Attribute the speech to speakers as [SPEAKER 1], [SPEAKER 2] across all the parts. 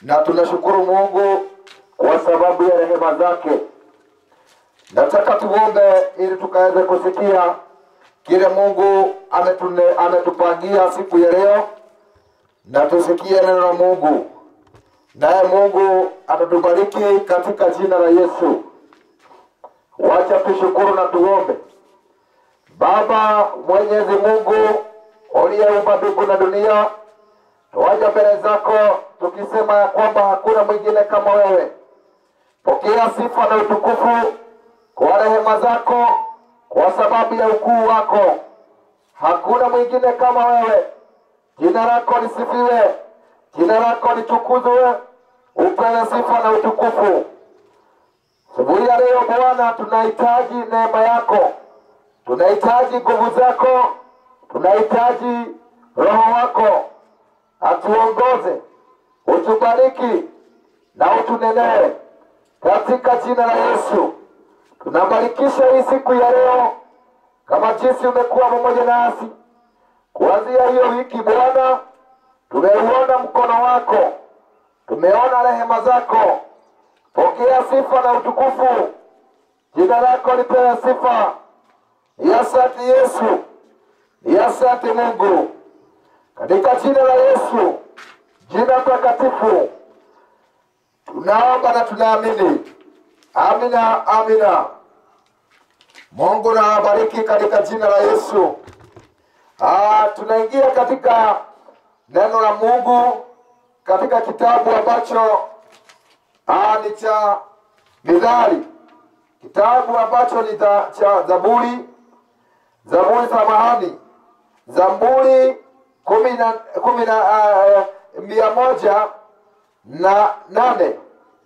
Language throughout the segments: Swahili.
[SPEAKER 1] na tunashukuru Mungu kwa sababu ya rehema zake. Nataka tuombe ili tukaweze kusikia kile Mungu ametune, ametupangia siku ya leo, na tusikie neno la Mungu, naye Mungu atatubariki katika jina la Yesu. Wacha tushukuru na tuombe. Baba Mwenyezi Mungu uliyeumba mbingu na dunia, tuwaja mbele zako tukisema ya kwamba hakuna mwingine kama wewe. Pokea sifa na utukufu kwa rehema zako, kwa sababu ya ukuu wako. Hakuna mwingine kama wewe. Jina lako lisifiwe, jina lako litukuzwe, upewe sifa na utukufu. Asubuhi ya leo Bwana, tunahitaji neema yako, tunahitaji nguvu zako, tunahitaji Roho wako atuongoze, utubariki na utunenee katika jina la Yesu. Tunabarikisha hii siku ya leo kama jinsi umekuwa pamoja nasi kuanzia hiyo wiki Bwana, tumeuona mkono wako, tumeona rehema zako. Pokea sifa na utukufu, jina lako lipewe sifa. Ni asante Yesu, ni asante Mungu, katika jina la Yesu, jina takatifu tunaomba na tunaamini. Amina, amina. Mungu na awabariki katika jina la Yesu. Ah, tunaingia katika neno la Mungu katika kitabu ambacho ah, ni cha Mithali, kitabu ambacho ni za, cha Zaburi, Zaburi samahani, Zaburi kumi na kumi na ah, mia moja na nane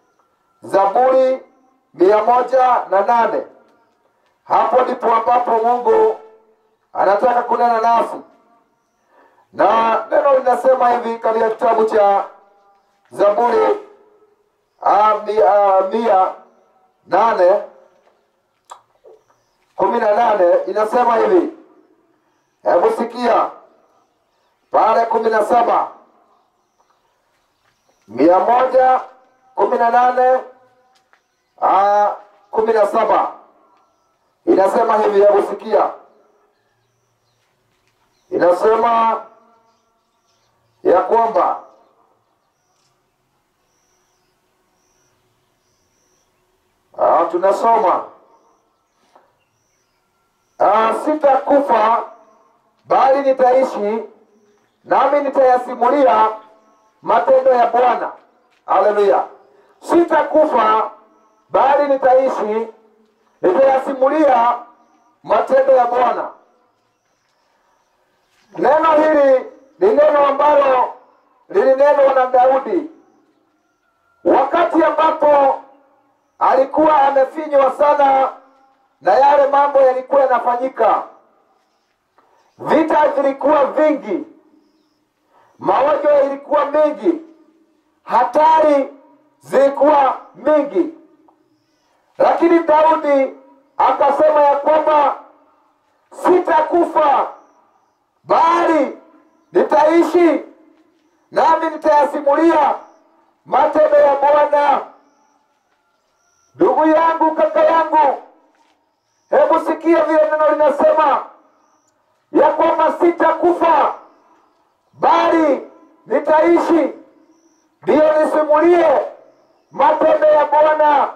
[SPEAKER 1] Zaburi mia moja na nane. Hapo ndipo ambapo Mungu anataka kunena nasi, na neno linasema hivi katika kitabu cha Zaburi ah, mia, mia nane kumi na nane inasema hivi, hebu sikia pale kumi na saba mia moja kumi na nane ah, kumi na saba inasema hivi, hebu sikia, inasema ya kwamba ah, tunasoma ah, sitakufa bali nitaishi, nami nitayasimulia matendo ya Bwana. Haleluya! Sitakufa bali nitaishi, nitayasimulia matendo ya Bwana. Neno hili ni neno ambalo lilinenwa na Daudi wakati ambapo alikuwa amefinywa sana na yale mambo yalikuwa yanafanyika. Vita vilikuwa vingi, magonjwa yalikuwa mengi, hatari zilikuwa mingi, lakini Daudi akasema ya kwamba sitakufa bali nitaishi, nami nitayasimulia matendo ya Bwana. Ndugu yangu, kaka yangu, hebu sikia vile neno linasema ya kwamba sitakufa bali nitaishi, ndiyo nisimulie matendo ya Bwana.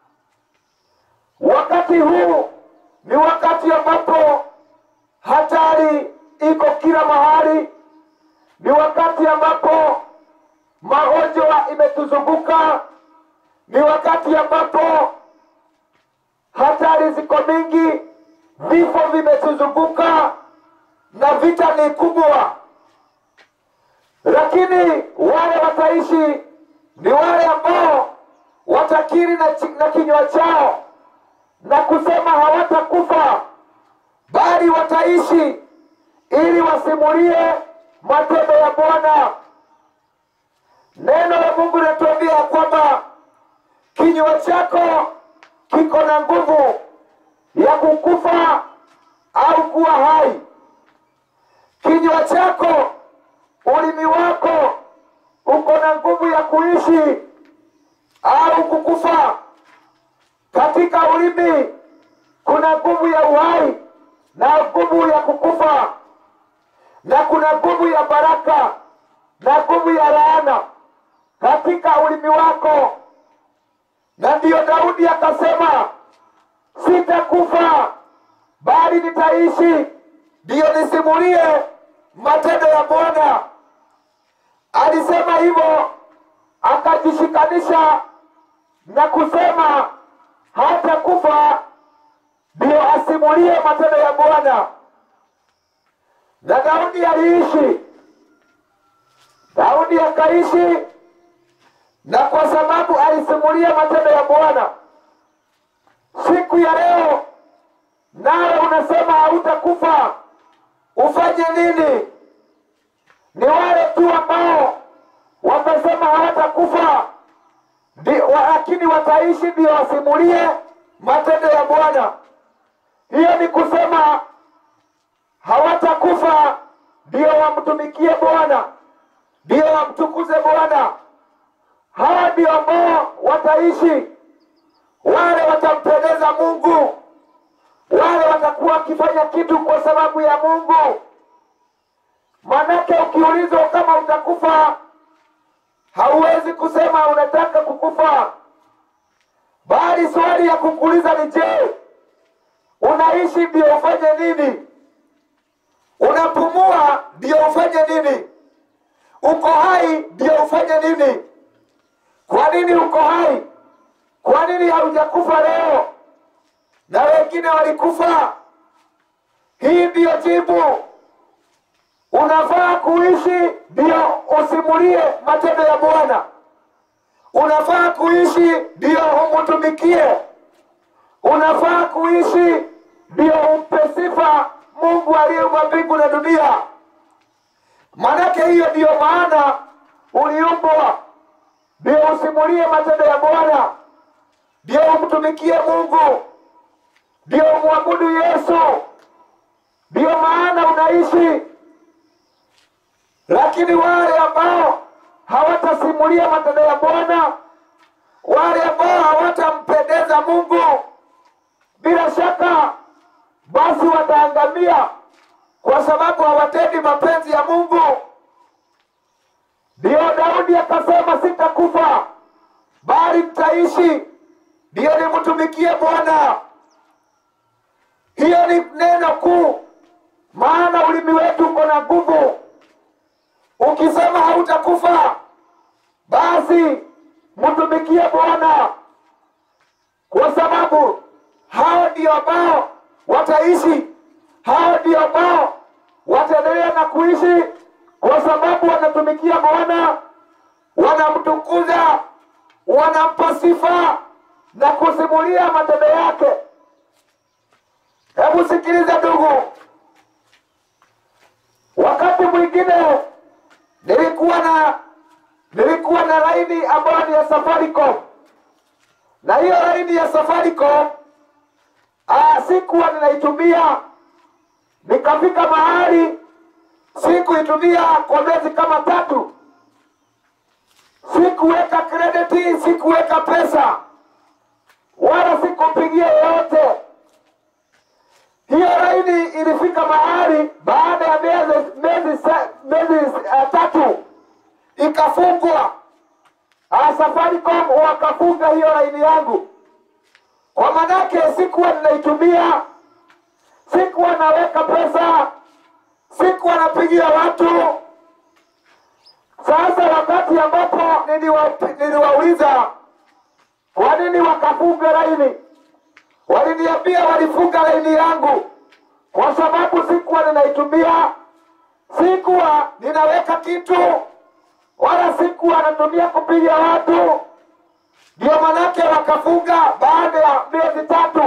[SPEAKER 1] Wakati huu ni wakati ambapo hatari iko kila mahali, ni wakati ambapo magonjwa imetuzunguka, ni wakati ambapo hatari ziko mingi, vifo vimetuzunguka na vita ni kubwa, lakini wale wataishi ni wale ambao watakiri na, chi- na kinywa chao na kusema hawatakufa bali wataishi ili wasimulie matendo ya Bwana. Neno la Mungu linatuambia ya kwamba kinywa chako kiko na nguvu ya kukufa au kuwa hai. Kinywa chako, ulimi wako uko na nguvu ya kuishi au kukufa. Katika ulimi kuna nguvu ya uhai na nguvu ya kukufa, na kuna nguvu ya baraka na nguvu ya laana katika ulimi wako. Na ndiyo Daudi akasema, sitakufa bali nitaishi, ndiyo nisimulie matendo ya Bwana. Alisema hivyo akajishikanisha na kusema hata kufa ndiyo asimulie matendo ya Bwana. Na Daudi aliishi, Daudi akaishi, na kwa sababu alisimulia matendo ya Bwana, siku ya leo nawe unasema hautakufa, ufanye nini? Ni wale tu ambao watasema hawatakufa ndi- wa- lakini wataishi ndio wasimulie matendo ya Bwana. Hiyo ni kusema hawatakufa ndio wamtumikie Bwana, ndio wamtukuze Bwana. Hawa ndio ambao wataishi, wale watampendeza Mungu, wale watakuwa wakifanya kitu kwa sababu ya Mungu. Manake ukiulizwa kama utakufa, hauwezi kusema unataka kukufa, bali swali ya kukuuliza ni je, unaishi ndio ufanye nini? Unapumua ndio ufanye nini? Uko hai ndio ufanye nini? Kwa nini uko hai? Kwa nini haujakufa leo na wengine walikufa? Hii ndiyo jibu. Unafaa kuishi ndio usimulie matendo ya Bwana. Unafaa kuishi ndio umtumikie. Unafaa kuishi ndio umpe sifa Mungu aliyeumba mbingu na dunia. Manake hiyo ndiyo maana uliumbwa, ndio usimulie matendo ya Bwana, ndio umtumikie Mungu, ndio umwabudu Yesu. Ndiyo maana unaishi. Lakini wale ambao hawatasimulia matendo ya Bwana, wale ambao hawatampendeza Mungu, bila shaka basi wataangamia, kwa sababu hawatendi mapenzi ya Mungu. Ndiyo Daudi akasema, sitakufa bali nitaishi, ndiyo nimtumikie Bwana. Hiyo ni neno kuu, maana ulimi wetu uko na nguvu. Ukisema hautakufa, basi mtumikie Bwana, kwa sababu hao ndio ambao wataishi, hao ndio ambao wataendelea na kuishi, kwa sababu wanatumikia Bwana, wanamtukuza, wanampa sifa na kusimulia matendo yake. Hebu sikiliza ndugu, wakati mwingine nilikuwa na nilikuwa na laini ambayo ni ya Safaricom, na hiyo laini ya Safaricom ah, sikuwa ninaitumia, nikafika mahali sikuitumia kwa miezi kama tatu, sikuweka krediti, sikuweka pesa wala sikupigia yoyote. Hiyo laini ilifika mahali baada ya miezi miezi sa- miezi uh, tatu ikafungwa. Ah, Safaricom wakafunga hiyo laini yangu, kwa manake sikuwa ninaitumia, sikuwa naweka pesa, sikuwa napigia watu. Sasa wakati ambapo niliwa, niliwauliza kwa nini wakafunga laini, waliniambia walifunga laini yangu kwa sababu sikuwa ninaitumia, sikuwa ninaweka kitu, wala sikuwa natumia kupiga watu. Ndio manake wakafunga baada ya miezi tatu,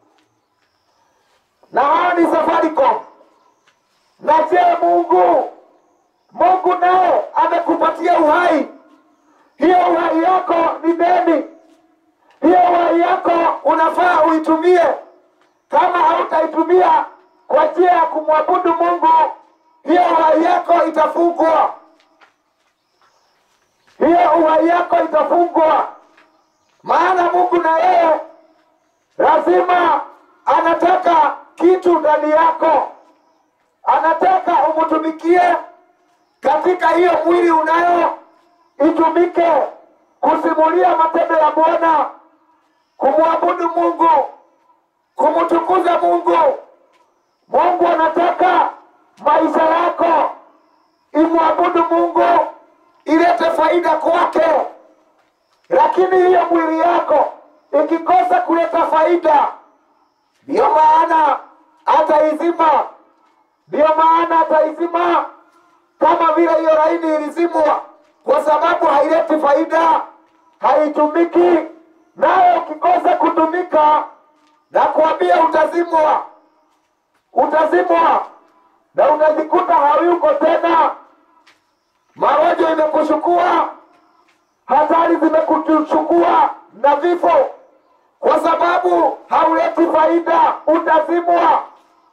[SPEAKER 1] na hao ni Safaricom. Na je, Mungu Mungu naye amekupatia uhai, hiyo uhai yako ni deni hiyo uhai yako unafaa uitumie. Kama hautaitumia kwa njia ya kumwabudu Mungu, hiyo uhai yako itafungwa. hiyo uhai yako itafungwa. Maana Mungu na yeye lazima anataka kitu ndani yako, anataka umtumikie katika hiyo mwili unayo itumike kusimulia matendo ya Bwana, kumwabudu Mungu, kumtukuza Mungu. Mungu anataka maisha yako imwabudu Mungu, ilete faida kwake. Lakini hiyo mwili yako ikikosa kuleta faida, ndiyo maana ataizima, ndiyo maana ataizima kama vile hiyo laini ilizimwa, kwa sababu haileti faida, haitumiki. Nayo ukikosa kutumika, na kuambia utazimwa, utazimwa na unajikuta hayuko tena. Magonjwa imekuchukua, hatari zimekuchukua na vifo, kwa sababu hauleti faida, utazimwa.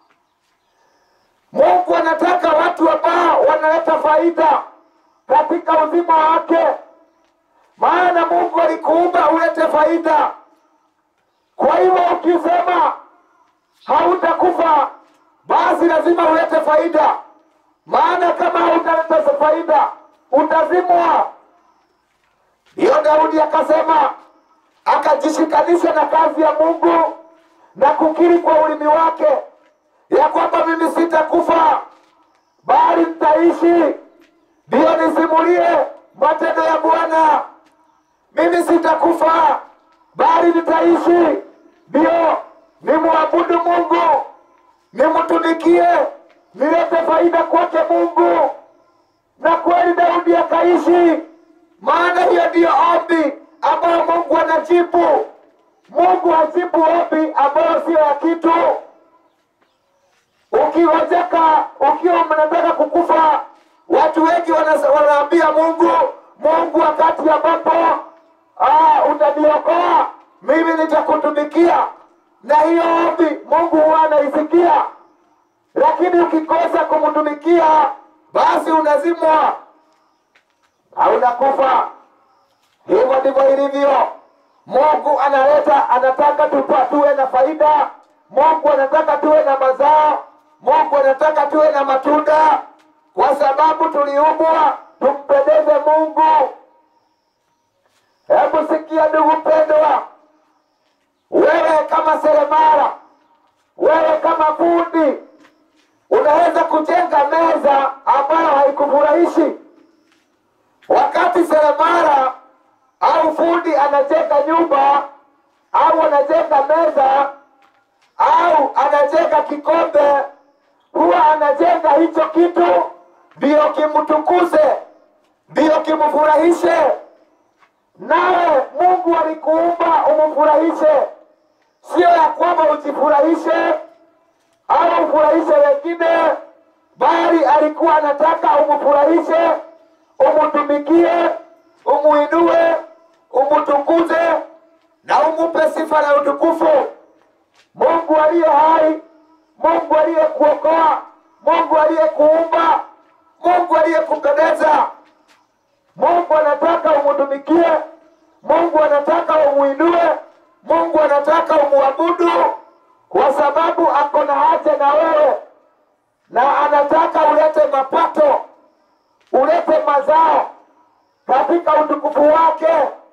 [SPEAKER 1] Mungu anataka watu ambao wanaleta faida katika uzima wake, maana Mungu alikuumba ulete faida. Kwa hivyo ukisema hautakufa, basi lazima ulete faida, maana kama hautaleta faida utazimwa. Ndiyo Daudi akasema, akajishikanisha na kazi ya Mungu na kukiri kwa ulimi wake ya kwamba mimi sitakufa bali nitaishi, ndiyo nisimulie matendo ya Bwana. Mimi sitakufa bali nitaishi, ndiyo nimwabudu Mungu, nimtumikie, nilete faida kwake Mungu. Na kweli Daudi akaishi, maana hiyo ndiyo ombi ambayo Mungu anajibu. Mungu hajibu ombi ambayo sio ya kitu ukiwezeka ukiwa mnataka kukufa, watu wengi wana- wanaambia Mungu, Mungu, wakati ambapo ah, utaniokoa mimi nitakutumikia, na hiyo ombi Mungu huwa anaisikia, lakini ukikosa kumtumikia, basi unazimwa au unakufa. Hivyo ndivyo ilivyo. Mungu analeta, anataka tupa tuwe na faida. Mungu anataka tuwe na mazao. Mungu anataka tuwe na matunda, kwa sababu tuliumbwa tumpendeze Mungu. Hebu sikia, ndugu mpendwa, wewe kama seremala, wewe kama fundi, unaweza kujenga meza ambayo haikufurahishi wakati seremala au fundi anajenga nyumba au anajenga meza au anajenga kikombe, huwa anajenga hicho kitu ndiyo kimtukuze, ndiyo kimfurahishe. Nawe Mungu alikuumba umfurahishe, sio ya kwamba ujifurahishe au ufurahishe wengine, bali alikuwa anataka umfurahishe, umtumikie, umuinue, umtukuze na umupe sifa na utukufu. Mungu aliye hai, Mungu aliyekuokoa, Mungu aliyekuumba, Mungu aliyekupendeza. Mungu anataka umtumikie, Mungu anataka umuinue, Mungu anataka umuabudu, kwa sababu ako na haja na wewe, na anataka ulete mapato, ulete mazao katika utukufu wake.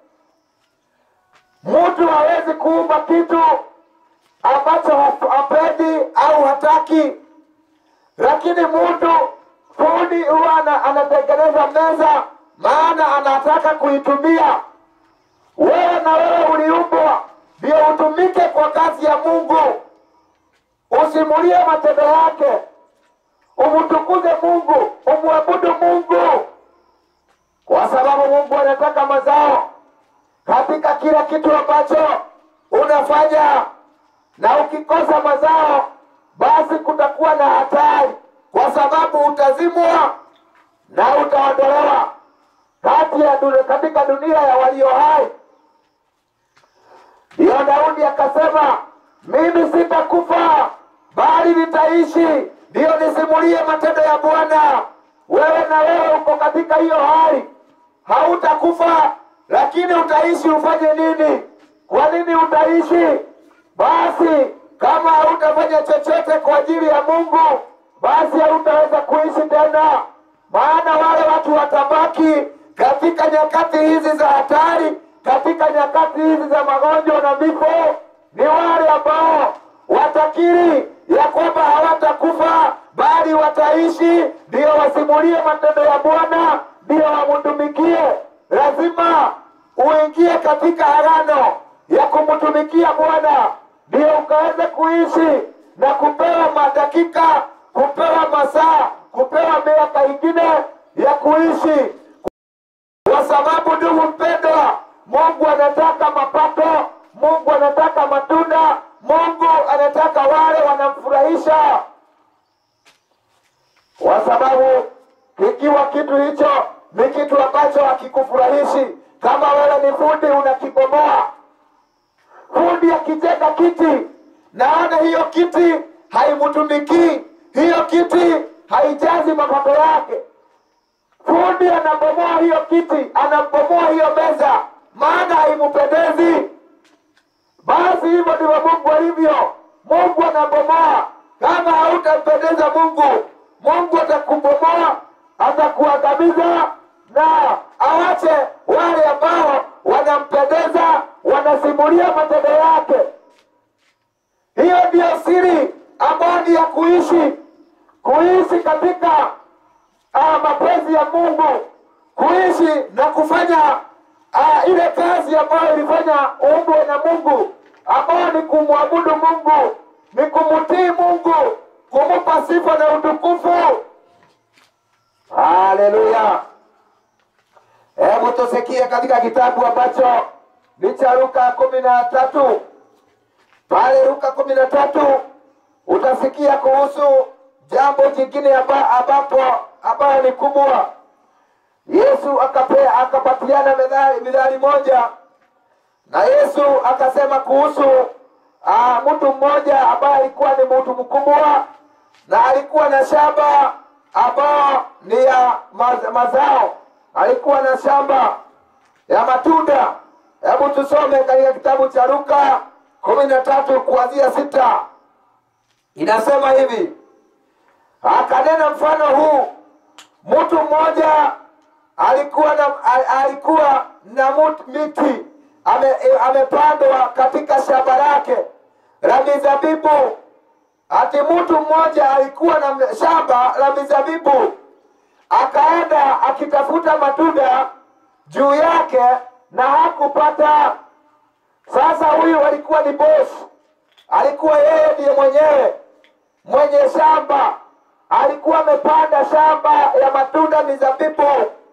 [SPEAKER 1] Mtu hawezi kuumba kitu ambacho haf- hapendi au hataki, lakini mtu fundi huwa ana- anatengeneza meza, maana anataka kuitumia. Wewe na wewe uliumbwa ndio utumike kwa kazi ya Mungu, usimulie matendo yake, umtukuze Mungu, umwabudu Mungu, kwa sababu Mungu anataka mazao katika kila kitu ambacho unafanya, na ukikosa mazao, basi kutakuwa na hatari, kwa sababu utazimwa na utaondolewa kati ya dunia, katika dunia ya walio hai. Ndiyo Daudi akasema, mimi sitakufa bali nitaishi, ndiyo nisimulie matendo ya Bwana. Wewe na wewe uko katika hiyo hali hautakufa, lakini utaishi. Ufanye nini? Kwa nini utaishi? Basi kama hautafanya chochote kwa ajili ya Mungu, basi hautaweza kuishi tena, maana wale watu watabaki katika nyakati hizi za hatari, katika nyakati hizi za magonjwa na vifo, ni wale ambao watakiri ya kwamba hawatakufa bali wataishi, ndio wasimulie matendo ya Bwana, ndio wamtumikie. Lazima uingie katika agano ya kumtumikia Bwana, ndio ukaweze kuishi na kupewa madakika, kupewa masaa, kupewa miaka ingine ya kuishi, kwa sababu ndugu mpendwa, Mungu anataka mapato, Mungu anataka matunda, Mungu anataka wale wanamfurahisha, kwa sababu kikiwa kitu hicho ni kitu ambacho hakikufurahishi, kama wewe ni fundi unakibomoa. Fundi akijenga kiti, naona hiyo kiti haimtumikii, hiyo kiti haijazi mapato yake. Fundi anabomoa hiyo kiti, anabomoa hiyo meza, maana haimpendezi. Basi hivyo ndivyo Mungu alivyo. Mungu anabomoa. Kama hautampendeza Mungu, Mungu atakubomoa, atakuangamiza na awache wale ambao wanampendeza, wanasimulia matendo yake. Hiyo ndiyo siri ambayo ni ya kuishi, kuishi katika uh, mapenzi ya Mungu, kuishi na kufanya uh, ile kazi ambayo ilifanya uumbwe na Mungu, ambayo ni kumwabudu Mungu, ni kumtii Mungu, kumupa sifa na utukufu. Haleluya! Hebu tusikie katika kitabu ambacho ni cha Luka kumi na tatu pale Luka kumi na tatu utasikia kuhusu jambo jingine amba- ambapo ambayo ni kubwa. Yesu akapea akapatiana methali mithali moja, na Yesu akasema kuhusu ah, mtu mmoja ambaye alikuwa ni mtu mkubwa na alikuwa na shamba ambao ni ya maz- mazao, alikuwa na shamba ya matunda. Hebu tusome katika kitabu cha Luka kumi na tatu kuanzia sita. Inasema hivi, akanena mfano huu, mtu mmoja alikuwa na al- alikuwa na mut- miti ame, e, amepandwa katika shamba lake la mizabibu. Ati mtu mmoja alikuwa na m- shamba la mizabibu, akaenda akitafuta matunda juu yake na hakupata. Sasa huyu alikuwa ni bosi, alikuwa yeye ndiye mwenyewe mwenye shamba, alikuwa amepanda shamba ya matunda mizabibu,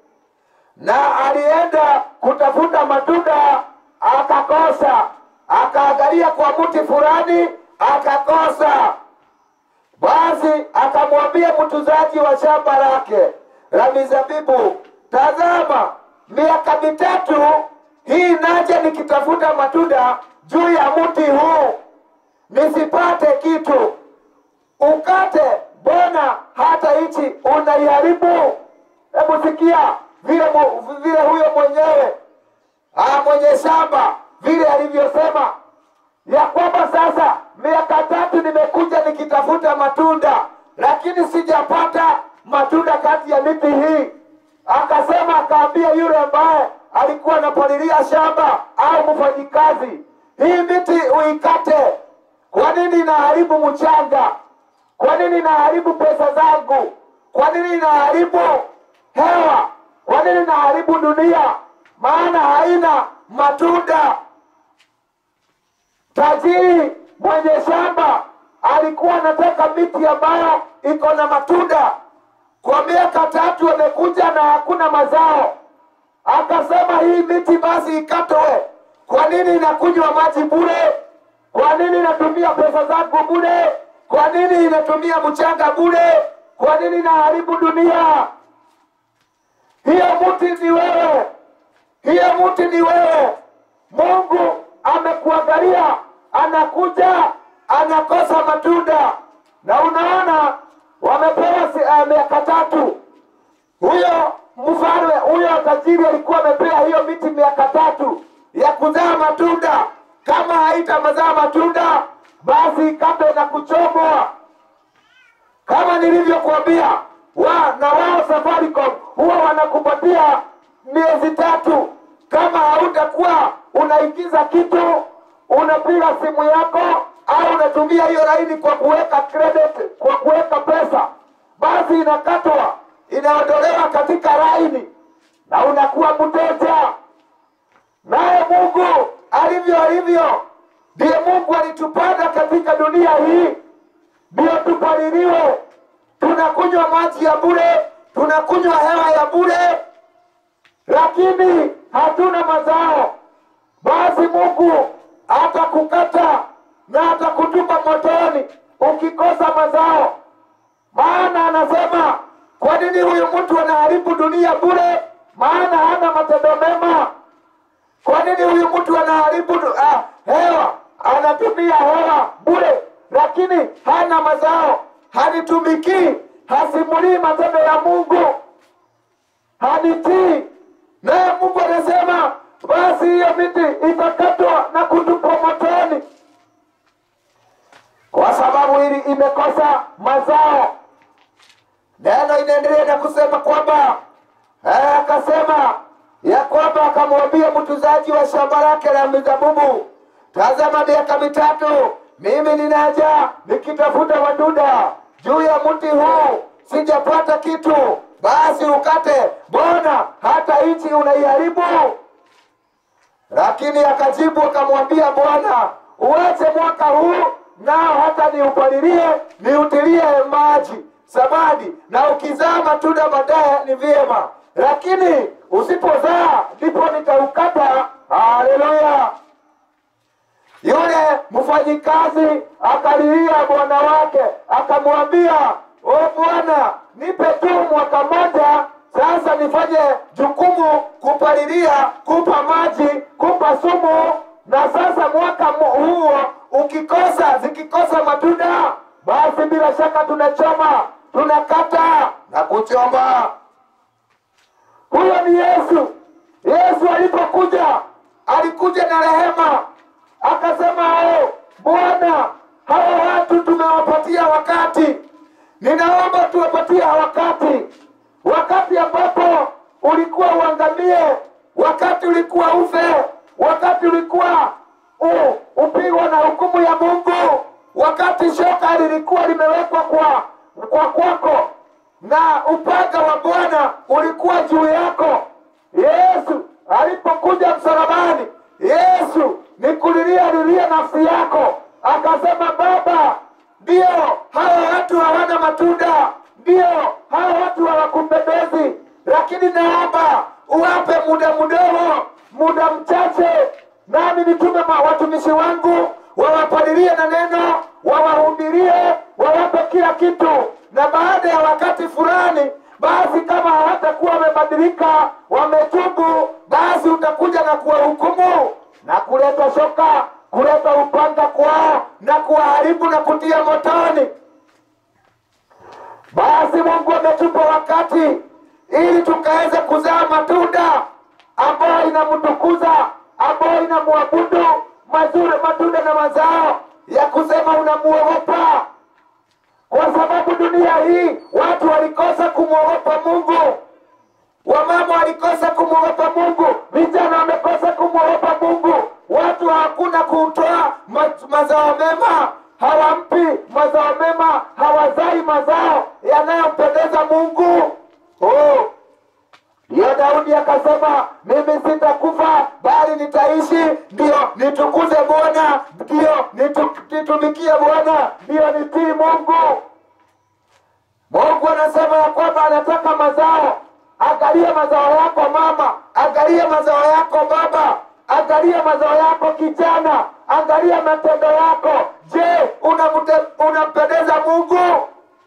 [SPEAKER 1] na alienda kutafuta matunda akakosa, akaangalia kwa mti fulani akakosa. Basi akamwambia mtunzaji wa shamba lake la mizabibu, tazama, miaka mitatu hii naja nikitafuta matunda juu ya mti huu nisipate kitu. Ukate, mbona hata hichi unaiharibu? Hebu sikia vile mu- vile huyo mwenyewe ah, mwenye shamba vile alivyosema ya kwamba sasa miaka tatu nimekuja nikitafuta matunda, lakini sijapata matunda kati ya miti hii. Akasema, akaambia yule ambaye alikuwa anapalilia shamba au mfanyikazi, hii miti uikate. Kwa nini inaharibu mchanga? Kwa nini inaharibu pesa zangu? Kwa nini inaharibu hewa? Kwa nini inaharibu dunia? Maana haina matunda. Tajiri mwenye shamba alikuwa anataka miti ambayo iko na matunda. Kwa miaka tatu amekuja na hakuna mazao, akasema hii miti basi ikatwe. Kwa nini inakunywa maji bure? Kwa nini inatumia pesa zangu bure? Kwa nini inatumia mchanga bure? Kwa nini inaharibu dunia? Hiyo mti ni wewe, hiyo mti ni wewe. Mungu amekuangalia, anakuja anakosa matunda, na unaona wamepewa si- eh, miaka tatu. Huyo mfalme huyo tajiri alikuwa amepea hiyo miti miaka tatu ya kuzaa matunda. Kama haitamazaa matunda, basi ikate na kuchomwa. Kama nilivyokuambia, wa na wao Safaricom huwa wanakupatia miezi tatu. Kama hautakuwa unaingiza kitu, unapiga simu yako au unatumia hiyo laini kwa kuweka credit, kwa kuweka pesa, basi inakatwa, inaondolewa katika laini na unakuwa mteja. Naye Mungu alivyo alivyo, ndiye Mungu alitupanda katika dunia hii ndio tupaliliwe. Tunakunywa maji ya bure, tunakunywa hewa ya bure, lakini hatuna mazao. Basi Mungu atakukata na atakutupa motoni ukikosa mazao. Maana anasema kwa nini huyu mtu anaharibu dunia bure? Maana hana matendo mema. Kwa nini huyu mtu anaharibu du- ah, hewa, anatumia hewa bure, lakini hana mazao, hanitumikii, hasimulii matendo ya Mungu, hanitii. Naye Mungu anasema basi hiyo miti itakatwa na kutupwa motoni, kwa sababu hili imekosa mazao. Neno inaendelea na kusema kwamba eh, akasema ya kwamba akamwambia mtunzaji wa shamba lake la mizabibu, tazama, miaka mitatu mimi ninaja nikitafuta matunda juu ya mti huu, sijapata kitu, basi ukate, mbona hata nchi unaiharibu? Lakini akajibu akamwambia Bwana, uache mwaka huu nao hata niupalilie niutilie maji samadi, na ukizaa matunda baadaye ni vyema, lakini usipozaa ndipo nitaukata. Haleluya! Yule mfanyikazi akalilia bwana wake, akamwambia o bwana, nipe tu mwaka mmoja sasa nifanye jukumu kupalilia, kupa maji, kupa sumu, na sasa mwaka mu- huo ukikosa, zikikosa matunda, basi bila shaka tunachoma, tunakata na kuchoma. Huyo ni Yesu. Yesu alipokuja alikuja na rehema, akasema oh, Bwana, hawa watu tumewapatia wakati, ninaomba tuwapatie wakati, wakati ambapo ulikuwa uangamie, wakati ulikuwa ufe, wakati ulikuwa u- upigwa na hukumu ya Mungu, wakati shoka lilikuwa limewekwa kwa kwa kwako na upanga wa Bwana ulikuwa juu yako. Yesu alipokuja msalabani, Yesu ni kulilia lilia nafsi yako, akasema Baba, ndio hawa watu hawana matunda, ndio hawa watu hawakupendezi, lakini naomba uwape muda mdogo, muda mchache, nami nitume ma- watumishi wangu wawapalilie na neno, wawahubirie, wawape kila kitu, na baada ya wakati fulani, basi kama hawatakuwa wamebadilika, wametubu, basi utakuja na kuwahukumu na kuleta shoka, kuleta upanga kwao na kuwaharibu na kutia motoni. Basi Mungu ametupa wakati ili tukaweze kuzaa matunda ambayo inamtukuza, ambayo inamwabudu, mazuri matunda na mazao ya kusema unamuogopa, kwa sababu dunia hii watu walikosa kumwogopa Mungu, wamama walikosa kumwogopa Mungu, vijana wamekosa kumwogopa Mungu, watu hakuna kutoa ma- mazao mema, hawampi mazao mema, hawazai mazao yanayompendeza Mungu. Oh, ndiyo Daudi akasema, mimi sitakufa bali nitaishi, ndiyo nitukuze Bwana, ndiyo nitu- nitumikie Bwana, ndiyo nitii Mungu. Mungu anasema ya kwamba anataka mazao. Angalia mazao yako mama, angalia mazao yako baba, angalia mazao yako kijana, angalia matendo yako. Je, unamte- unampendeza Mungu?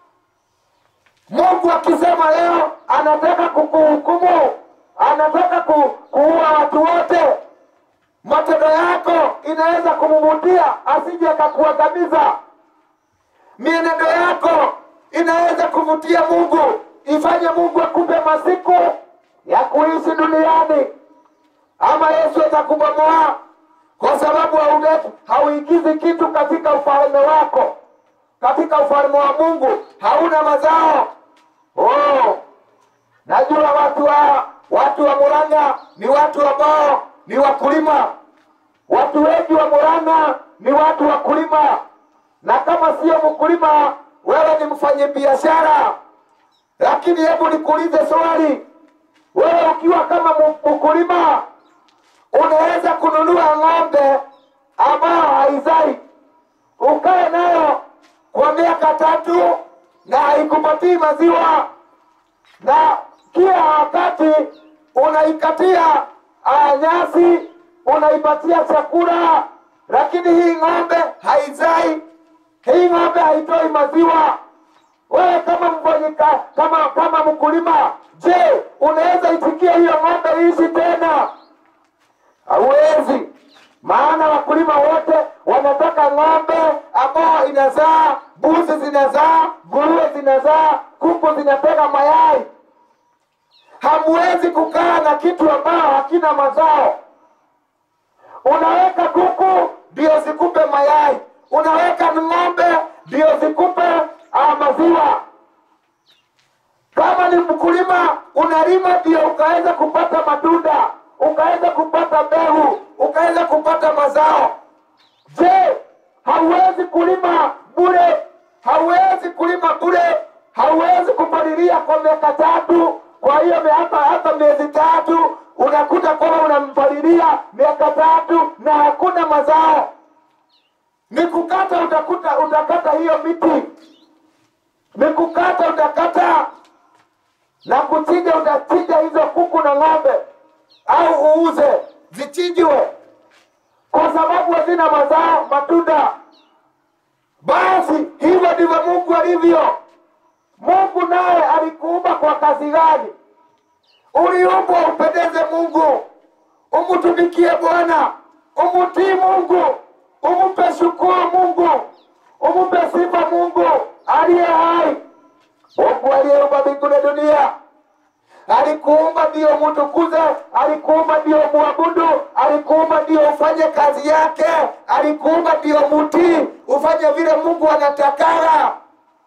[SPEAKER 1] Mungu akisema leo anataka kukuhukumu, anataka ku, kuua watu wote, matendo yako inaweza kumumutia asije akakuangamiza. Mienendo yako inaweza kuvutia Mungu, ifanye Mungu akupe masiku ya kuishi duniani, ama Yesu atakubomoa kwa sababu hauleti hauingizi kitu katika ufalme wako, katika ufalme wa Mungu hauna mazao. Oh, najua watu wa watu wa Murang'a ni watu ambao ni wakulima. Watu wengi wa Murang'a ni watu wakulima, na kama sio mkulima, wewe ni mfanyabiashara. Lakini hebu nikuulize swali, wewe ukiwa kama mu- mkulima unaweza kununua ng'ombe ambao haizai ukae nayo kwa miaka tatu na haikupatii maziwa, na kila wakati unaikatia ah, nyasi, unaipatia chakula, lakini hii ng'ombe haizai, hii ng'ombe haitoi maziwa. Wewe kama mfanyika, kama kama mkulima, je, unaweza itikia hiyo ng'ombe iishi tena? Hauwezi, maana wakulima wote wanataka ng'ombe ambao inazaa, mbuzi zinazaa, nguruwe zinazaa, kuku zinatega mayai. Hamwezi kukaa na kitu ambao hakina mazao. Unaweka kuku ndio zikupe mayai, unaweka ng'ombe ndio zikupe ah, maziwa. Kama ni mkulima unalima ndio ukaweza kupata matunda, ukaweza kupata mbegu, ukaweza kupata mazao. Je, hauwezi kulima bure? Hauwezi kulima bure? Hauwezi kupalilia kwa miaka tatu? Kwa hiyo me- hata hata miezi tatu unakuta kwamba unampalilia miaka tatu na hakuna mazao. Ni kukata, utakuta utakata hiyo miti, ni kukata, utakata na kuchinja, utachinja hizo kuku na ng'ombe au uuze zichinjwe, kwa sababu hazina mazao, matunda. Basi hivyo ndivyo Mungu alivyo. Mungu naye alikuumba kwa kazi gani? Uliumbwa upendeze Mungu, umtumikie Bwana, umtii Mungu, umpe shukuru Mungu, umpe sifa Mungu aliye hai. Mungu aliyeumba mbingu na dunia alikuumba ndio mtukuze, alikuumba ndio muabudu, alikuumba ndio ufanye kazi yake, alikuumba ndio mutii, ufanye vile Mungu anatakara.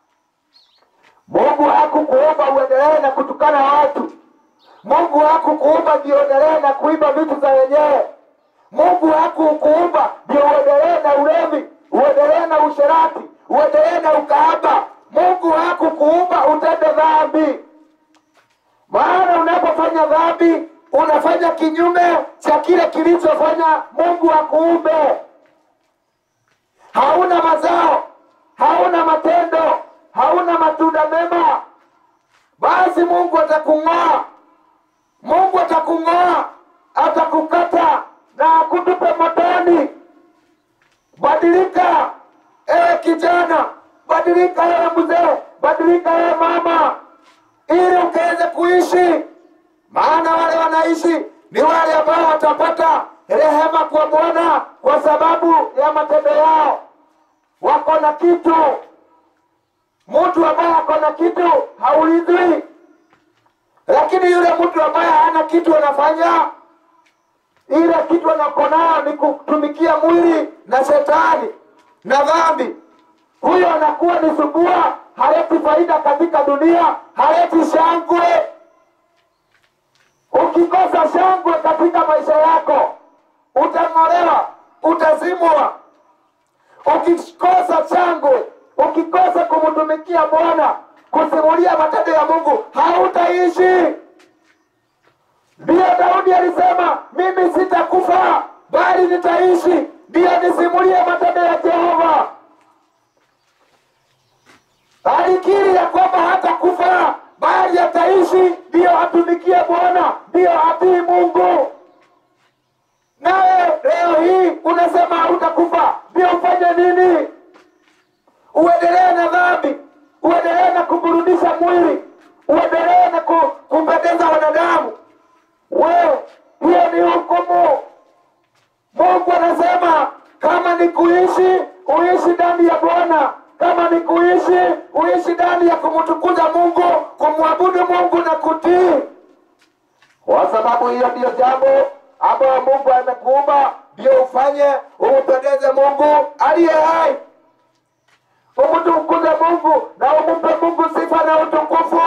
[SPEAKER 1] Mungu hakukuumba uendelee na kutukana watu. Mungu hakukuumba ndio uendelee na kuiba vitu za wenyewe. Mungu hakukuumba ndio uendelee na ulevi, uendelee na usherati, uendelee na ukahaba. Mungu hakukuumba utende dhambi, maana unapofanya dhambi unafanya kinyume cha kile kilichofanya Mungu akuumbe. Hauna mazao, hauna matendo, hauna matunda mema, basi Mungu atakung'oa. Mungu atakung'oa, atakukata na akutupe motoni. Badilika ewe kijana, badilika ewe mzee, badilika ewe mama, ili ukaweze kuishi. Maana wale wanaishi ni wale ambao watapata rehema kwa Bwana kwa sababu ya matendo yao. Wako na kitu. Mtu ambaye ako na kitu haulizwi, lakini yule mtu ambaye hana kitu anafanya ile kitu anako nayo ni kutumikia mwili na shetani na dhambi. Huyo anakuwa ni subua, haleti faida katika dunia, haleti shangwe. Ukikosa shangwe katika maisha yako, utang'olewa, utazimwa. Ukikosa shangwe, ukikosa kumtumikia Bwana, kusimulia matendo ya Mungu, hautaishi. Ndiyo Daudi alisema, mimi sitakufa bali nitaishi, ndiyo nisimulie matendo ya Jehova. Alikiri ya kwamba hata kufa bali ataishi, ndiyo atumikie Bwana, ndiyo atii Mungu. Nawe leo hii unasema hautakufa, ndio ufanye nini? Uendelee na dhambi, uendelee na kuburudisha mwili, uendelee na ku, kumpendeza wanadamu. We, hiyo ni hukumu. Mungu anasema kama ni kuishi, uishi ndani ya Bwana. Kama ni kuishi, uishi ndani ya kumtukuza Mungu, kumwabudu Mungu na kutii. kwa sababu hiyo ndiyo jambo ambayo Mungu amekuumba ndio ufanye umpendeze Mungu aliye hai, umtukuze Mungu na umpe Mungu sifa na utukufu.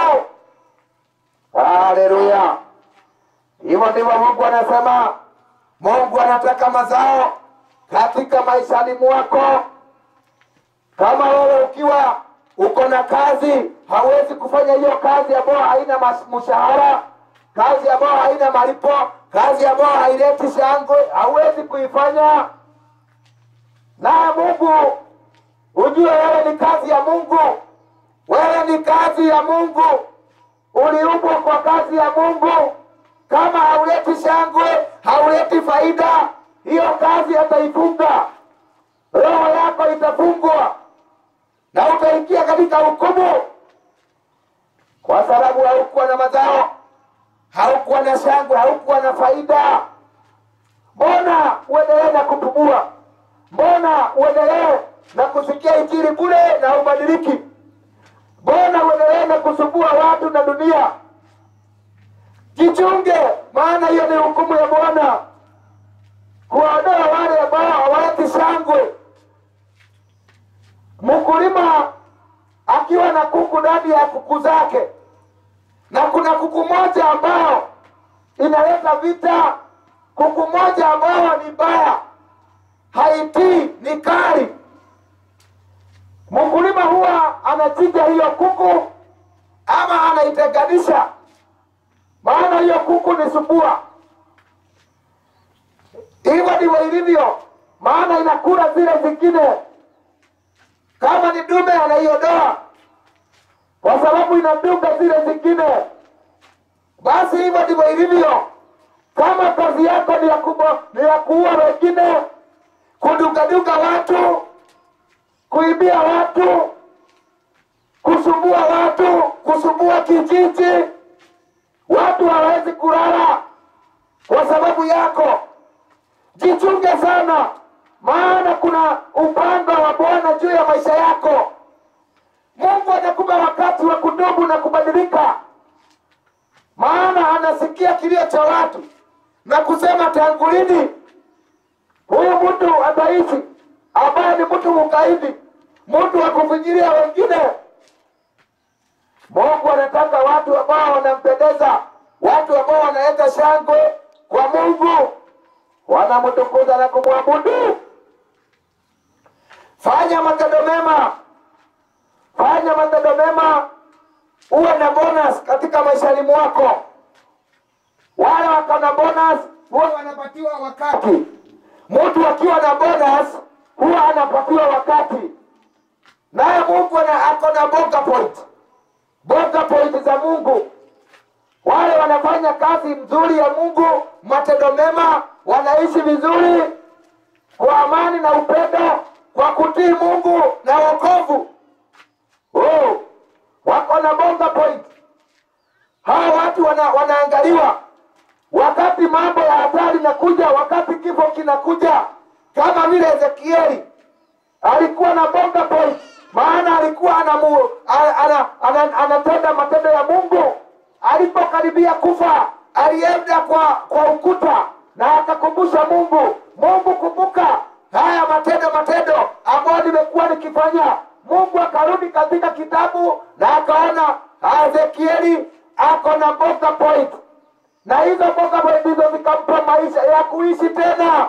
[SPEAKER 1] Haleluya! Hivyo ndivyo Mungu anasema. Mungu anataka mazao katika maishani mwako. Kama wewe ukiwa uko na kazi, hawezi kufanya hiyo kazi ambayo haina mas- mshahara, kazi ambayo haina malipo, kazi ambayo haileti shangwe, hauwezi kuifanya. Na Mungu ujue wewe ni kazi ya Mungu, wewe ni kazi ya Mungu, uliumbwa kwa kazi ya Mungu. Kama hauleti shangwe, hauleti faida, hiyo kazi ataifunga, roho yako itafungwa na utaingia katika hukumu, kwa sababu haukuwa na mazao, haukuwa na shangwe, haukuwa na faida. Mbona uendelee na kupumua? Mbona uendelee na kusikia injili bure na ubadiliki? Mbona uendelee na kusumbua watu na dunia? Jichunge, maana hiyo ni hukumu ya Bwana, kuwaondoa wale ambao hawaleti shangwe. Mkulima akiwa na kuku ndani ya kuku zake, na kuna kuku moja ambao inaleta vita, kuku moja ambao ni mbaya, haitii, ni kali. Mkulima huwa anachinja hiyo kuku ama anaitenganisha, maana hiyo kuku ni subua. Hivyo ndivyo ilivyo, maana inakula zile zingine kama ni dume anaiondoa kwa sababu inadunga zile zingine. Basi hivyo ndivyo ilivyo. Kama kazi yako ni ya kubo, ni ya kuua wengine, kudungadunga watu, kuibia watu, kusumbua watu, kusumbua kijiji, watu hawawezi kulala kwa sababu yako. Jichunge sana, maana kuna upanga wa Bwana juu ya maisha yako. Mungu anakupa wakati wa kutubu na kubadilika, maana anasikia kilio cha watu na kusema, tangu lini huyu mtu ataishi ambaye ni mtu mkaidi, mtu wa kufinyilia wengine? Mungu anataka watu ambao wanampendeza, watu ambao wanaleta shangwe kwa Mungu, wanamtukuza na kumwabudu. Fanya matendo mema, fanya matendo mema, uwe na bonus katika maishani mwako. Wale wako na bonus huwa wanapatiwa wakati. Mtu akiwa na bonus huwa anapatiwa wakati, naye Mungu ana- ako na bonga point, bonga point za Mungu. Wale wanafanya kazi mzuri ya Mungu, matendo mema, wanaishi vizuri kwa amani na upendo, kwa kutii Mungu na wokovu. Oh, wako na bonga point. Hawa watu wana, wanaangaliwa wakati mambo ya hatari inakuja, wakati kifo kinakuja, kama vile Ezekieli alikuwa na bonga point, maana alikuwa anamu, ana, ana, ana, anatenda matendo ya Mungu. Alipokaribia kufa, alienda kwa kwa ukuta na akakumbusha Mungu, Mungu, kumbuka haya matendo matendo ambayo nimekuwa nikifanya. Mungu akarudi katika kitabu na akaona Ezekieli ako na bonga point, na hizo bonga point hizo zikampa maisha ya kuishi tena.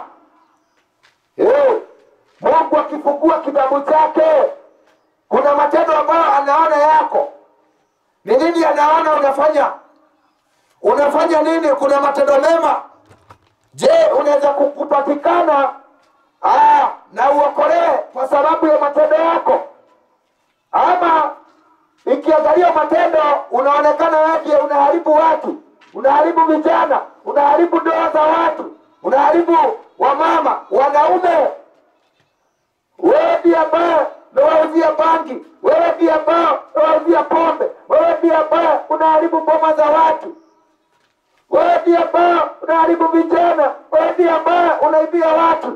[SPEAKER 1] Eh, Mungu akifungua kitabu chake, kuna matendo ambayo anaona yako. Ni nini anaona unafanya? Unafanya nini? Kuna matendo mema. Je, unaweza ku- kupatikana ah, na uokolewe kwa sababu ya matendo yako, ama ikiangalia matendo unaonekana wewe unaharibu watu, unaharibu vijana, unaharibu ndoa za watu, unaharibu wamama, wanaume wewe ndiye ambaye unawauzia bangi, wewe ndiye ambaye unawauzia pombe, wewe ndiye ambaye unaharibu boma za watu, wewe ndiye ambaye unaharibu vijana, wewe ndiye ambaye unaibia watu.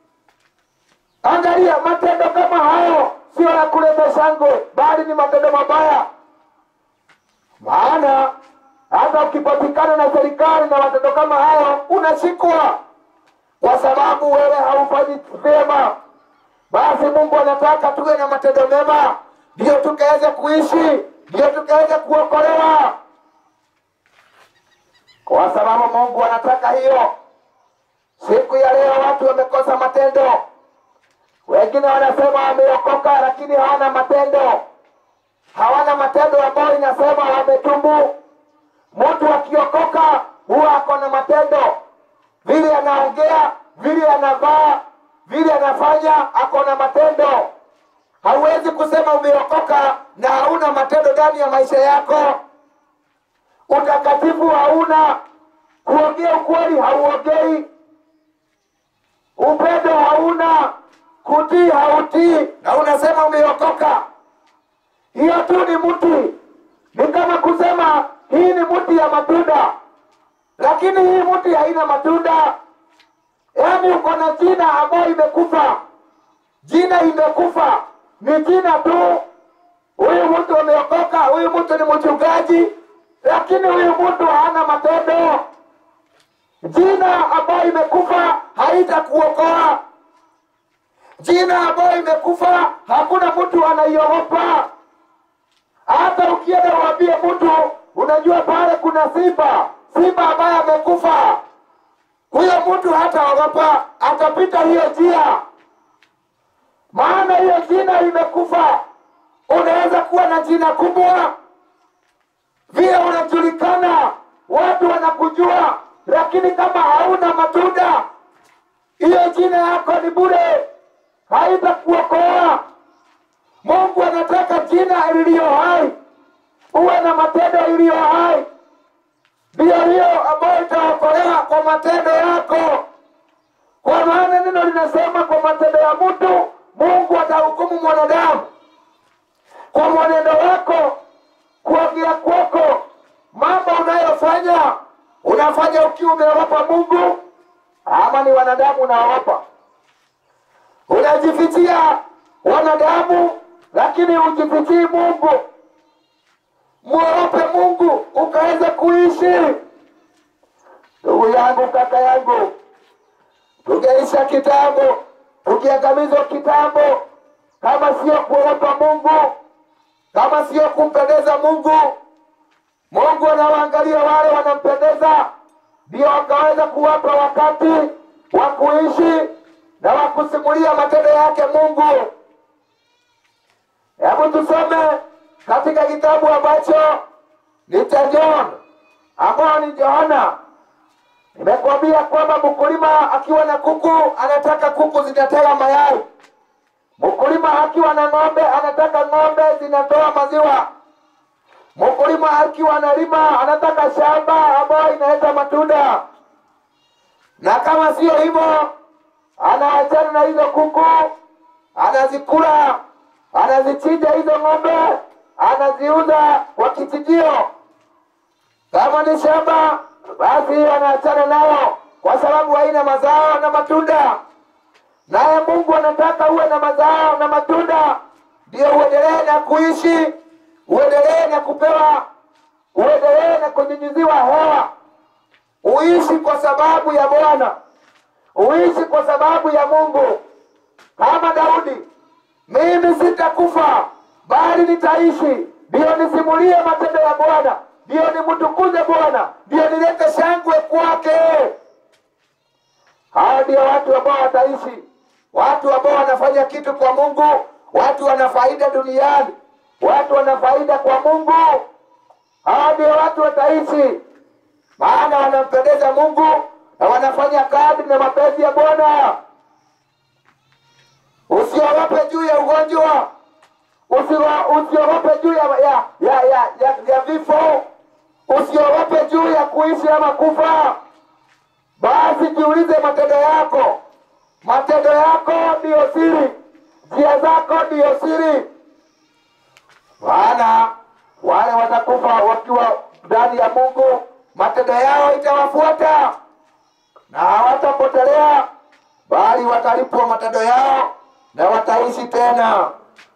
[SPEAKER 1] Angalia, matendo kama hayo sio ya kuleta shangwe, bali ni matendo mabaya. Maana hata ukipatikana na serikali na matendo kama hayo unashikwa, kwa sababu wewe haufanyi vyema. Basi Mungu anataka tuwe na matendo mema, ndio tukaweze kuishi, ndio tukaweze kuokolewa, kwa sababu Mungu anataka hiyo. Siku ya leo watu wamekosa matendo, wengine wanasema wameokoka, lakini hawana matendo, hawana matendo ambayo inasema wametubu. Mtu akiokoka huwa ako na matendo, vile anaongea, vile anavaa, vile anafanya, ako na matendo. Hauwezi kusema umeokoka na hauna matendo ndani ya maisha yako. Utakatifu hauna, kuongea ukweli hauongei, upendo hauna, kutii hautii, na unasema umeokoka. Hiyo tu ni mti, ni kama kusema hii ni mti ya matunda, lakini hii mti haina matunda. Yaani uko na jina ambayo imekufa, jina imekufa, ni jina tu. Huyu mtu ameokoka, huyu mtu ni mchungaji, lakini huyu mtu hana matendo. Jina ambayo imekufa haitakuokoa. Jina ambayo imekufa hakuna mtu anaiogopa. Hata ukienda uambie mtu, unajua pale kuna simba, simba ambaye amekufa, huyo mtu hataogopa, atapita hiyo njia, maana hiyo jina imekufa. Unaweza kuwa na jina kubwa, vile unajulikana, watu wanakujua, lakini kama hauna matunda, hiyo jina yako ni bure, haitakuokoa. Mungu anataka jina iliyo hai, uwe na matendo iliyo hai, ndiyo hiyo ambayo itaokolewa kwa matendo yako, kwa maana neno linasema kwa matendo ya mtu Mungu atahukumu mwanadamu. Kwa mwenendo wako, kuongea kwako, mambo unayofanya, unafanya ukiwa umeogopa Mungu ama ni wanadamu unaogopa? Unajifichia wanadamu lakini ujifichii Mungu. Mwogope Mungu ukaweza kuishi. Ndugu yangu, kaka yangu, tungeisha kitambo, tukiangamizwa kitambo, kama sio kuogopa Mungu, kama sio kumpendeza Mungu. Mungu anawaangalia wale wanampendeza, ndio wakaweza kuwapa wakati wa kuishi na wa kusimulia matendo yake Mungu. Hebu tusome katika kitabu ambacho ni cha John ambao ni Yohana. Nimekwambia kwamba mkulima akiwa na kuku anataka kuku zinataga mayai. Mkulima akiwa na ng'ombe anataka ng'ombe zinatoa maziwa. Mkulima akiwa analima anataka shamba ambayo inaleta matunda, na kama sio hivyo anaachana na hizo kuku, anazikula anazichinja hizo ng'ombe, anaziuza kwa kichinjio. Kama ni shamba, basi hiyo anaachana nayo kwa sababu haina mazao na matunda. Naye Mungu anataka uwe na mazao na matunda, ndio uendelee na kuishi, uendelee na kupewa, uendelee na kunyunyiziwa hewa, uishi kwa sababu ya Bwana, uishi kwa sababu ya Mungu, kama Daudi mimi sitakufa bali nitaishi, ndiyo nisimulie matendo ya Bwana, ndiyo nimtukuze Bwana, ndiyo nilete shangwe kwake. Hao ndio watu ambao wataishi, watu ambao wanafanya kitu kwa Mungu, watu wana faida duniani, watu wana faida kwa Mungu. Hao ndio watu wataishi, maana wanampendeza Mungu na wanafanya kadri na mapenzi ya Bwana. Usiogope juu ya ugonjwa, Usio- usiogope juu ya, ya, ya, ya, ya, ya vifo, usiogope juu ya kuishi ama kufa. Basi jiulize matendo yako, matendo yako ndiyo siri, njia zako ndiyo siri, maana wale watakufa wakiwa ndani ya Mungu, matendo yao itawafuata na hawatapotelea, bali watalipwa matendo yao na wataishi tena.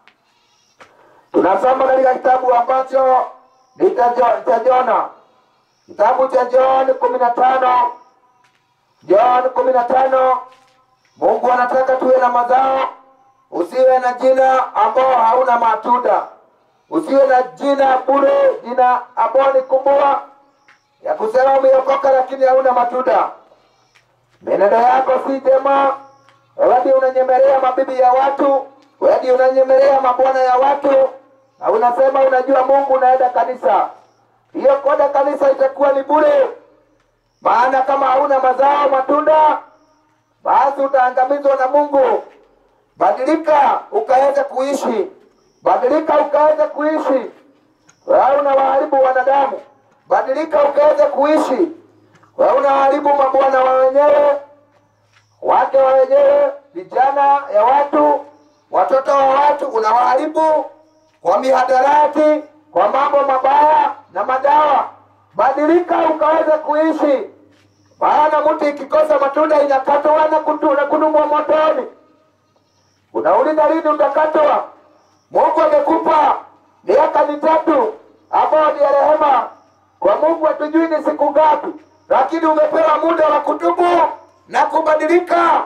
[SPEAKER 1] Tunasoma katika kitabu ambacho ni cha Jo- cha Jona, kitabu cha John kumi na tano John kumi na tano Mungu anataka tuwe na mazao, usiwe na jina ambao hauna matunda, usiwe na jina bure, jina ambao ni kumbua ya kusema umeokoka lakini hauna matunda. Menendo yako si jema, wewe ndiye unanyemelea mabibi ya watu, wewe ndiye unanyemelea mabwana ya watu, na unasema unajua Mungu, unaenda kanisa. Hiyo kwenda kanisa itakuwa ni bure, maana kama hauna mazao matunda, basi utaangamizwa na Mungu. Badilika ukaweze kuishi, badilika ukaweze kuishi. Wewe unawaharibu wanadamu, badilika ukaweze kuishi. Wewe unaharibu mabwana wa wenyewe, wake wa wenyewe, vijana ya watu, watoto wa watu, unawaharibu kwa mihadarati, kwa mambo mabaya na madawa. Badilika ukaweze kuishi, maana mti ikikosa matunda inakatwa na kutu- na kudumwa motoni. Unauliza lini utakatwa? Mungu amekupa miaka mitatu ambao ni ya rehema. Kwa Mungu hatujui ni siku ngapi, lakini umepewa muda wa kutubu na kubadilika,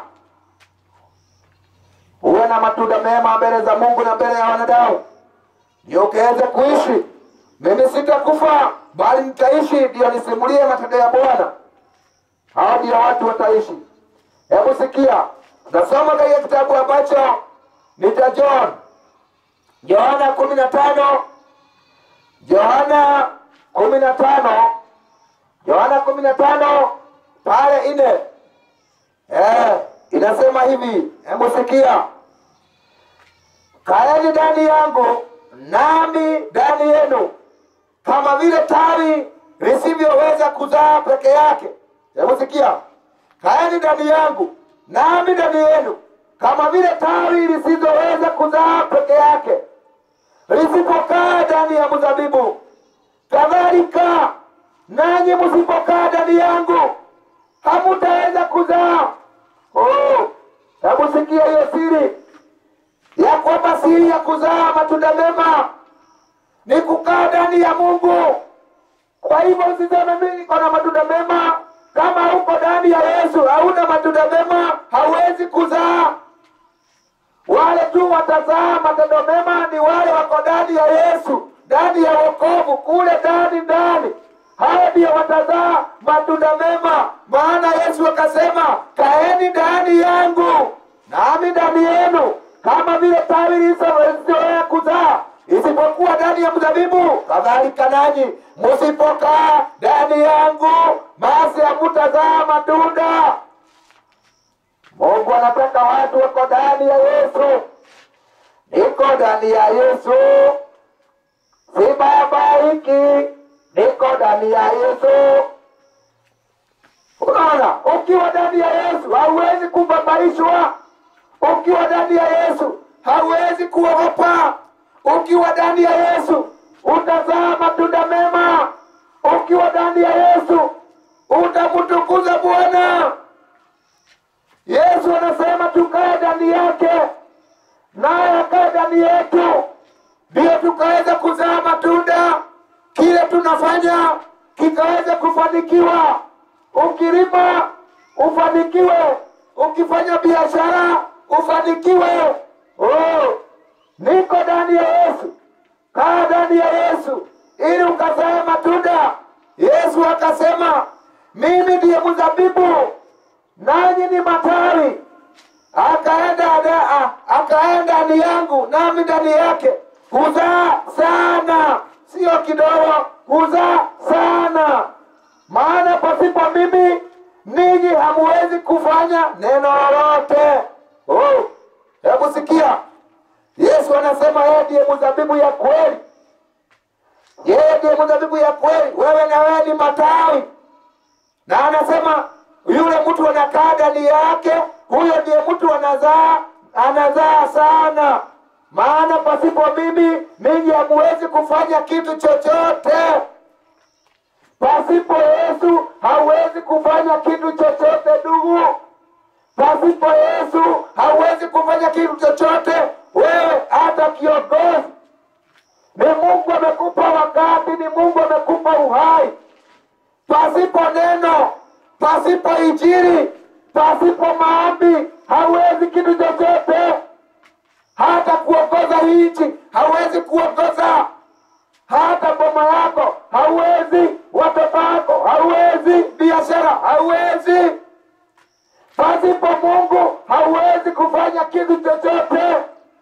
[SPEAKER 1] uwe na matunda mema mbele za Mungu na mbele ya wanadamu, ndio ukiweze kuishi. Mimi sitakufa bali nitaishi, ndio nisimulie matendo ya Bwana. Hao ndio watu wataishi. Hebu sikia, nasoma katika kitabu ambacho ni cha John, Yohana kumi na tano Yohana kumi na tano Yohana kumi na tano pale ine eh, inasema hivi, hebu sikia, kaeni ndani yangu nami ndani yenu, kama vile tawi lisivyoweza kuzaa peke yake. Hebu sikia, kaeni ndani yangu nami ndani yenu, kama vile tawi lisizoweza kuzaa peke yake lisipokaa ndani ya mzabibu, kadhalika nanyi msipokaa ndani yangu hamutaweza kuzaa. Oh, hebu sikia hiyo siri ya kwamba siri ya kuzaa matunda mema ni kukaa ndani ya Mungu. Kwa hivyo usiseme mimi niko na matunda mema, kama uko ndani ya Yesu hauna matunda mema, hauwezi kuzaa. Wale tu watazaa matendo mema ni wale wako ndani ya Yesu, ndani ya wokovu, kule ndani ndani, hao ndio watazaa matunda mema. Maana Yesu akasema, kaeni ndani yangu nami ndani yenu, kama vile tawi lisilozoea kuzaa isipokuwa ndani ya mzabibu, kadhalika nanyi msipokaa ndani yangu, basi hamutazaa matunda. Mungu anataka watu wako ndani ya Yesu. Niko ndani ya Yesu, sibabaiki. Niko ndani ya Yesu. Unaona, ukiwa ndani ya Yesu hauwezi kubabaishwa. Ukiwa ndani ya Yesu hauwezi kuogopa. Ukiwa ndani ya Yesu utazaa matunda mema. Ukiwa ndani ya Yesu utamtukuza Bwana. Yesu anasema tukae ndani yake, naye akae ndani yetu, ndiyo tukaweza kuzaa matunda. Kile tunafanya kikaweza kufanikiwa. Ukilima ufanikiwe, ukifanya biashara ufanikiwe. Oh, niko ndani ya Yesu, kaa ndani ya Yesu ili ukazae matunda. Yesu akasema, mimi ndiye mzabibu nanyi ni matawi. Akaenda da- akaenda ndani yangu nami ndani yake, huzaa sana, sio kidogo, huzaa sana. Maana pasipo mimi ninyi hamuwezi kufanya neno lolote. Oh, hebu sikia, Yesu anasema yeye ndiye mzabibu ya kweli, yeye ndiye mzabibu ya kweli. Wewe na wewe ni matawi na anasema yule mtu anakaa ndani yake, huyo ndiye mtu anazaa, anazaa sana. Maana pasipo mimi ninyi hamuwezi kufanya kitu chochote. Pasipo Yesu hauwezi kufanya kitu chochote, ndugu. Pasipo Yesu hauwezi kufanya kitu chochote. Wewe hata kiongozi, ni Mungu amekupa wakati, ni Mungu amekupa uhai pasipo neno, pasipo injili, pasipo maombi hauwezi kitu chochote. Hata kuongoza hii nchi hauwezi kuongoza, hata boma yako hauwezi, watoto wako hauwezi, biashara hauwezi. Pasipo Mungu hauwezi kufanya kitu chochote.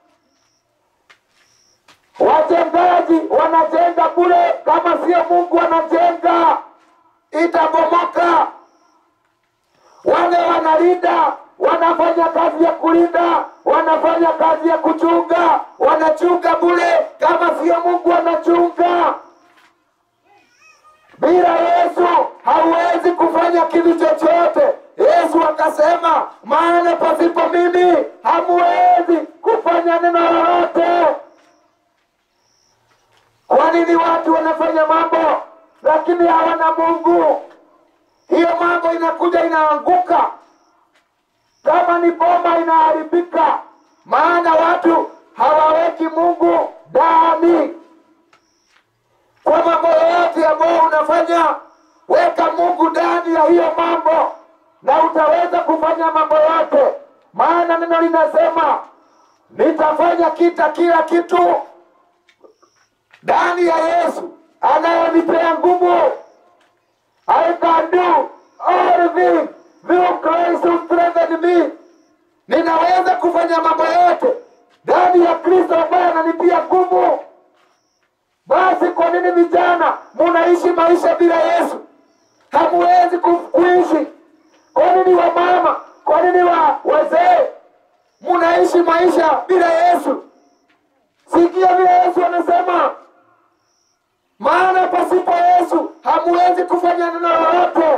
[SPEAKER 1] Wajengaji wanajenga bure, kama sio Mungu anajenga itabomoka. Wale wanalinda wanafanya kazi ya kulinda, wanafanya kazi ya kuchunga, wanachunga bure, kama sio Mungu anachunga. Bila Yesu hauwezi kufanya kitu chochote. Yesu akasema, maana pasipo mimi hamuwezi kufanya neno lolote. Kwa nini watu wanafanya mambo lakini hawana Mungu? Hiyo mambo inakuja inaanguka, kama ni boma inaharibika, maana watu hawaweki Mungu ndani. Kwa mambo yoyote ambayo unafanya, weka Mungu ndani ya hiyo mambo, na utaweza kufanya mambo yote, maana neno linasema nitafanya kita kila kitu ndani ya Yesu anayenipea nguvu. I can do all things through Christ who strengthens me. Ninaweza kufanya mambo yote ndani ya Kristo ambaye ananipia nguvu. Basi kwa nini vijana munaishi maisha bila Yesu? Hamuwezi ku- kuishi. Kwa nini wamama? Kwa nini wa wazee munaishi maisha bila Yesu? Sikia vile Yesu anasema, maana pasipo Yesu hamuwezi kufanya neno lolote.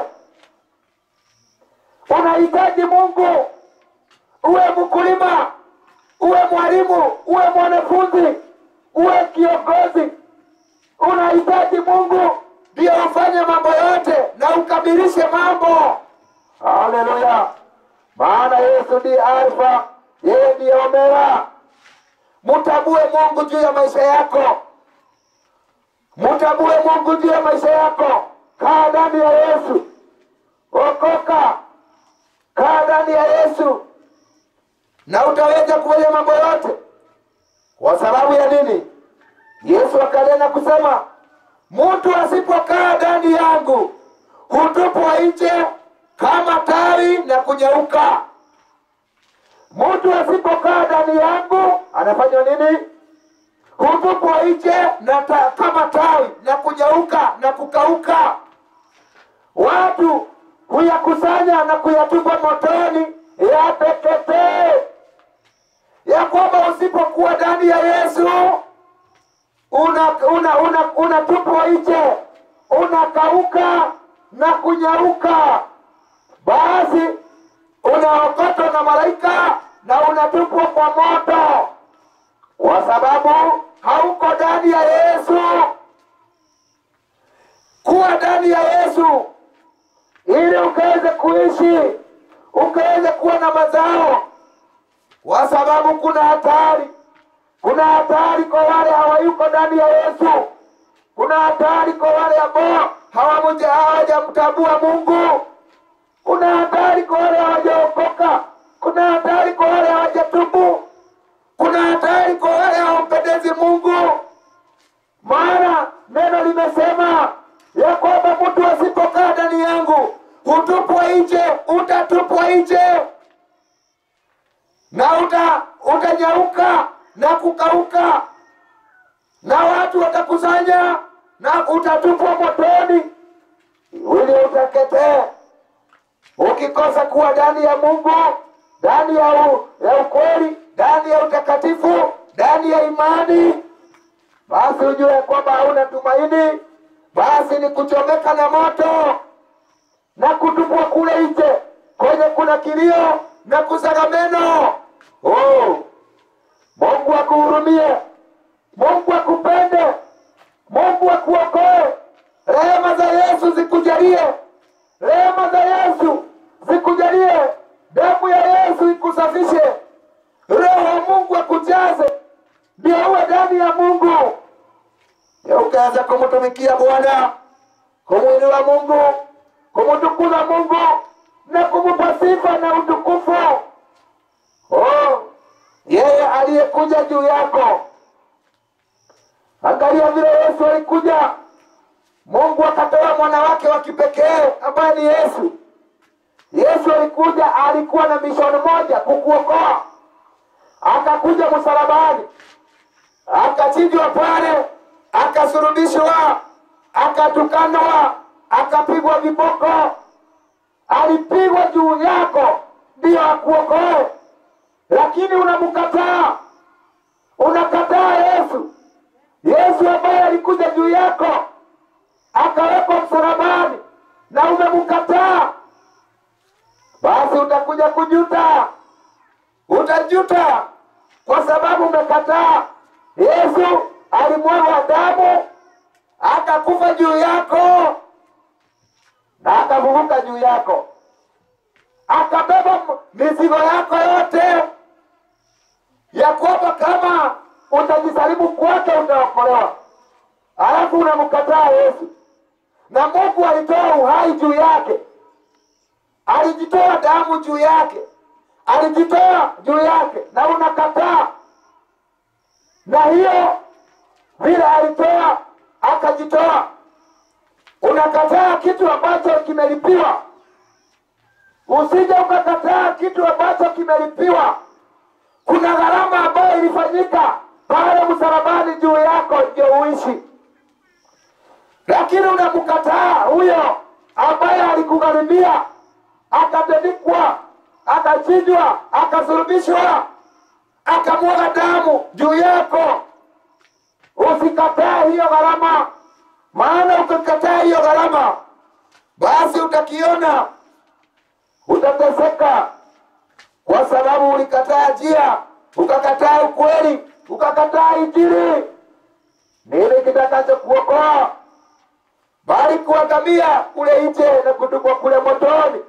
[SPEAKER 1] Unahitaji Mungu, uwe mkulima, uwe mwalimu, uwe mwanafunzi, uwe kiongozi. Unahitaji Mungu ndio ufanye mambo yote na ukamilishe mambo. Haleluya! Maana Yesu ndiye Alfa, yeye ndiye Omega. Mtambue Mungu juu ya maisha yako, mtambue Mungu juu ya maisha yako. Kaa ndani ya Yesu, okoka, kaa ndani ya Yesu na utaweza kufanya mambo yote. Kwa sababu ya nini? Yesu akanena kusema, mtu asipokaa ndani yangu hutupwa nje kama tawi na kunyauka. Mtu asipokaa ndani yangu anafanya nini? Hutupwa nje na ta, kama tawi na kunyauka na kukauka. Watu huyakusanya na kuyatupa motoni yateketee. Ya kwamba usipokuwa ndani ya Yesu unatupwa una, una, unatupwa nje, unakauka na kunyauka, basi unaokotwa na malaika na unatupwa kwa moto, kwa sababu hauko ndani ya Yesu. Kuwa ndani ya Yesu ili ukaweze kuishi, ukaweze kuwa na mazao, kwa sababu kuna hatari kuna hatari kwa wale hawayuko ndani ya Yesu. Kuna hatari kwa wale ambao hawamuja- hawajamtambua Mungu. Kuna hatari kwa wale hawajaokoka. Kuna hatari kwa wale hawajatubu. Kuna hatari kwa wale hawampendezi Mungu, maana neno limesema ya kwamba mtu asipokaa ndani yangu hutupwa nje, utatupwa nje na uta utanyauka na kukauka, na watu watakusanya na utatupwa motoni ili uteketee. Ukikosa kuwa ndani ya Mungu, ndani ya, u, ya ukweli, ndani ya utakatifu, ndani ya imani, basi ujue kwamba hauna tumaini, basi ni kuchomeka na moto na kutupwa kule nje kwenye kuna kilio na kusaga meno. Oh, Mungu akuhurumie, Mungu akupende, Mungu akuokoe. Rehema za Yesu zikujalie, rehema za Yesu zikujalie, damu ya Yesu ikusafishe, Roho wa Mungu akujaze, ndio uwe ndani ya Mungu, ndio ukaweza kumtumikia Bwana kumwinua Mungu, kumtukuza Mungu na kumupa sifa na utukufu. Oh, yeye aliyekuja juu yako. Angalia vile Yesu alikuja. Mungu akatoa mwana wake wa kipekee ambaye ni Yesu. Yesu alikuja, alikuwa na mishoni moja, kukuokoa. Akakuja msalabani, akachinjwa pale, akasurubishwa, akatukanwa, akapigwa viboko, alipigwa juu yako ndiyo akuokoe, lakini unamkataa, unakataa Yesu. Yesu ambaye alikuja juu yako akawekwa msalabani na umemkataa, basi utakuja kujuta, utajuta kwa sababu umekataa. Yesu alimwaga damu akakufa juu yako na akafufuka juu yako, akabeba m- mizigo yako yote, ya kwamba kama utajisalimu kwake utaokolewa, alafu unamkataa Yesu. Na Mungu alitoa uhai juu yake, alijitoa damu juu yake, alijitoa juu yake, na unakataa. Na hiyo vile alitoa akajitoa, unakataa kitu ambacho kimelipiwa. Usije ukakataa kitu ambacho kimelipiwa. Kuna gharama ambayo ilifanyika pale msalabani juu yako ndio uishi, lakini unamkataa huyo ambaye alikugharimia, akatandikwa, akachinjwa, akasulubishwa, akamwaga damu juu yako. Usikatae hiyo gharama, maana ukikataa hiyo gharama, basi utakiona, utateseka kwa sababu ulikataa njia, ukakataa ukweli, ukakataa Injili. Nini kitakacho kuokoa bali kuangamia kule nje na kutupwa kule motoni?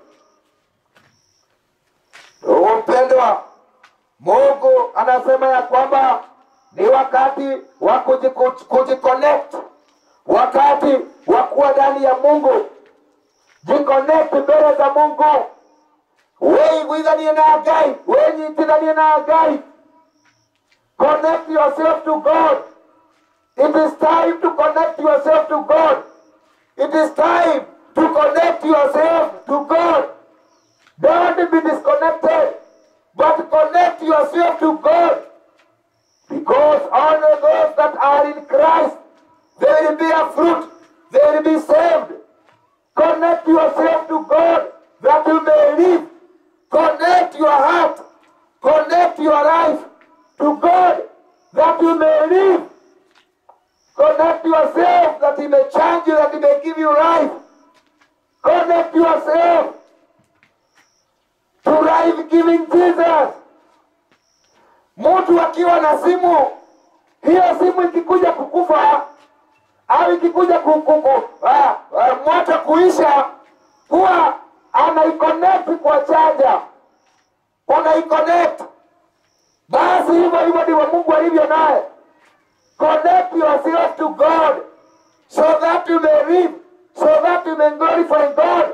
[SPEAKER 1] Ndugu mpendwa, Mungu anasema ya kwamba ni wakati wa kujiku- kujiconnect, wakati wa kuwa ndani ya Mungu. Jiconnect mbele za Mungu weiguithanie na ngai wenyitithanie na ngai connect yourself to god it is time to connect yourself to god it is time to connect yourself to god don't be disconnected but connect yourself to god because only those that are in christ they will bear fruit they will be saved connect yourself to god that you may live Connect your heart, connect your life to God that you may live. Connect yourself that He may change you, that He may give you life. Connect yourself to life giving Jesus. Mtu akiwa na simu, hiyo simu ikikuja kukufa au ikikuja kukuku, ah, ah, moto kuisha, huwa anaiconnect kwa chaja, unaiconnect. Basi hivyo hivyo ndivyo Mungu alivyo naye. Connect yourself to God so that you may live, so that you may glorify God.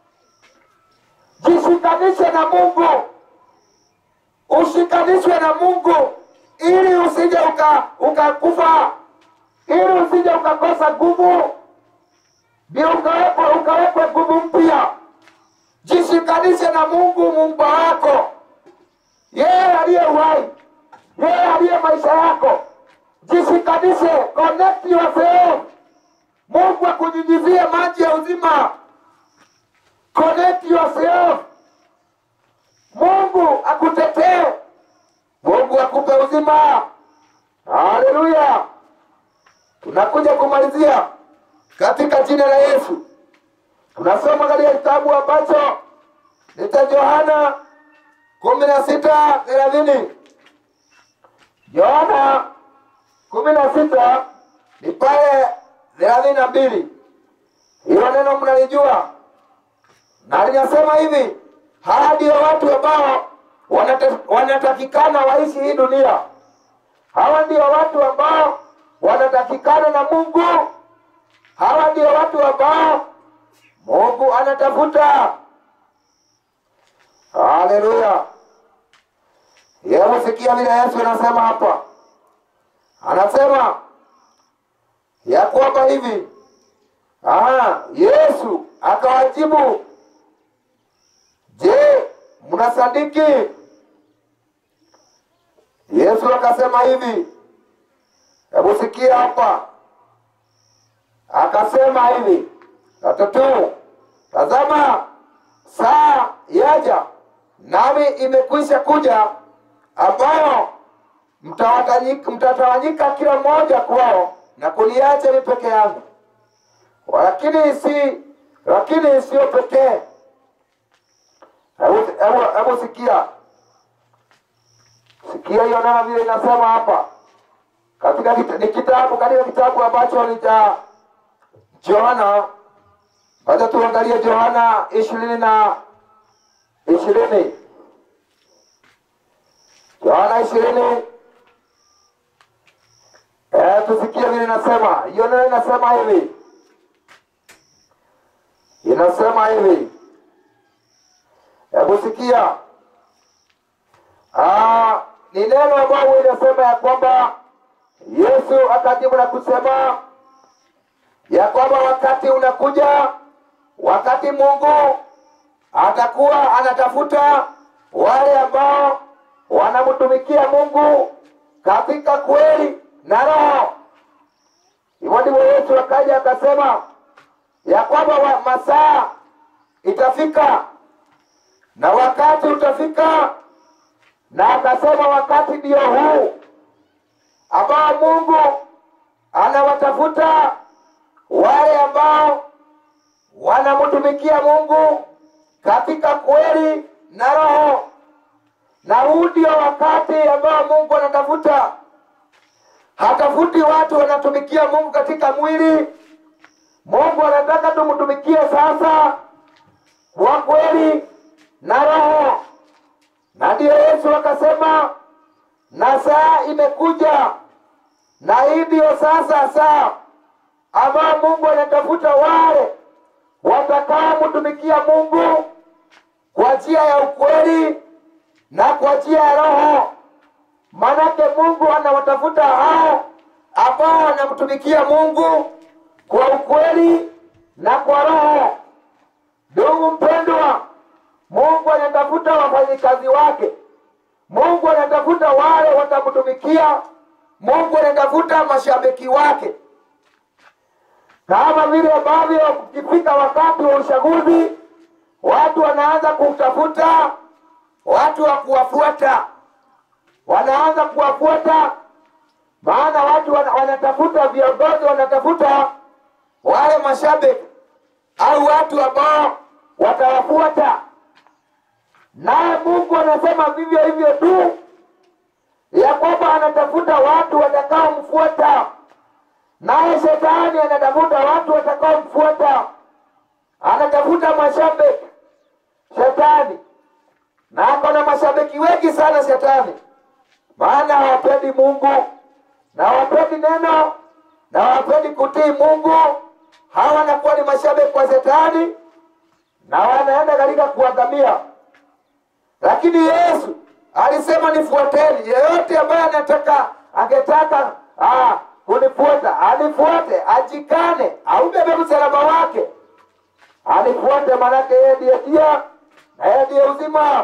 [SPEAKER 1] Jishikanishe na Mungu, ushikanishwe na Mungu ili usije uka- ukakufa, ili usije ukakosa nguvu, ndio ukawekwe ukawekwe nguvu mpya jishikanishe na Mungu muumba wako, yeye aliye uhai, yeye aliye maisha yako. Jishikanishe, connect yourself. Mungu akunyunyizie maji ya uzima. Connect yourself. Mungu akutetee, Mungu akupe uzima. Haleluya! Tunakuja kumalizia katika jina la Yesu. Tunasoma katika kitabu ambacho ni cha Yohana kumi na sita thelathini. Yohana kumi na sita ni pale thelathini na mbili. Hilo neno mnalijua, na linasema hivi: hawa ndio watu ambao wanata- wanatakikana waishi hii dunia. Hawa ndio watu ambao wanatakikana na Mungu. Hawa ndio watu ambao Mungu anatafuta. Haleluya! Hebu sikia vile Yesu anasema hapa, anasema ya kwamba hivi Aha, Yesu akawajibu, je, mnasadiki? Yesu akasema hivi, hebu sikia hapa, akasema hivi tatu, tazama saa yaja, nami imekwisha kuja, ambayo mtawatanyika- mtatawanyika kila mmoja kwao na kuniacha ni peke yangu lakini si lakini sio pekee. Hebu hebu- hebu sikia sikia hiyo neno vile inasema hapa katika kita, ni kitabu katika kitabu ambacho ni cha Yohana. Wacha tuangalie Yohana ishirini na ishirini Yohana ishirini eh, tusikie vile inasema hiyo neno inasema hivi inasema hivi, hebu sikia. Ah, ni neno ambayo inasema ya kwamba Yesu akajibu na kusema ya kwamba wakati unakuja, wakati Mungu atakuwa anatafuta wale ambao wanamtumikia Mungu katika kweli na roho. Hivyo ndivyo Yesu akaja akasema ya kwamba wa- masaa itafika na wakati utafika, na akasema wakati ndio huu ambao Mungu anawatafuta wale ambao wanamtumikia Mungu katika kweli na roho, na huu ndio wakati ambao Mungu anatafuta. Hatafuti watu wanatumikia Mungu katika mwili Mungu anataka tumtumikie sasa kwa kweli na roho, na ndiyo Yesu akasema, na saa imekuja, na hii ndiyo sasa saa ambayo Mungu anatafuta wale watakaomtumikia Mungu kwa njia ya ukweli na kwa njia ya roho. Manake Mungu anawatafuta hao ambao wanamtumikia Mungu kwa ukweli na kwa roho. Ndugu mpendwa, Mungu anatafuta wafanyikazi wake. Mungu anatafuta wale watamtumikia. Mungu anatafuta mashabiki wake, kama vile ambavyo ukifika wakati wa uchaguzi watu wanaanza kutafuta watu wa kuwafuata, wanaanza kuwafuata, maana watu wana- wanatafuta viongozi, wanatafuta wale mashabiki au watu ambao watawafuata. Naye Mungu anasema vivyo hivyo tu, ya kwamba anatafuta watu watakaomfuata, naye shetani anatafuta watu watakaomfuata, anatafuta mashabiki shetani, na ako na mashabiki wengi sana shetani, maana hawapendi Mungu na hawapendi neno na hawapendi kutii Mungu. Hawa wanakuwa ni mashabiki wa shetani na wanaenda katika kuangamia. Lakini Yesu alisema nifuateni. Yeyote ambaye anataka angetaka ah, kunifuata anifuate, ajikane, aubebe msalaba wake, anifuate, manake yeye ndiye njia na yeye ndiye uzima.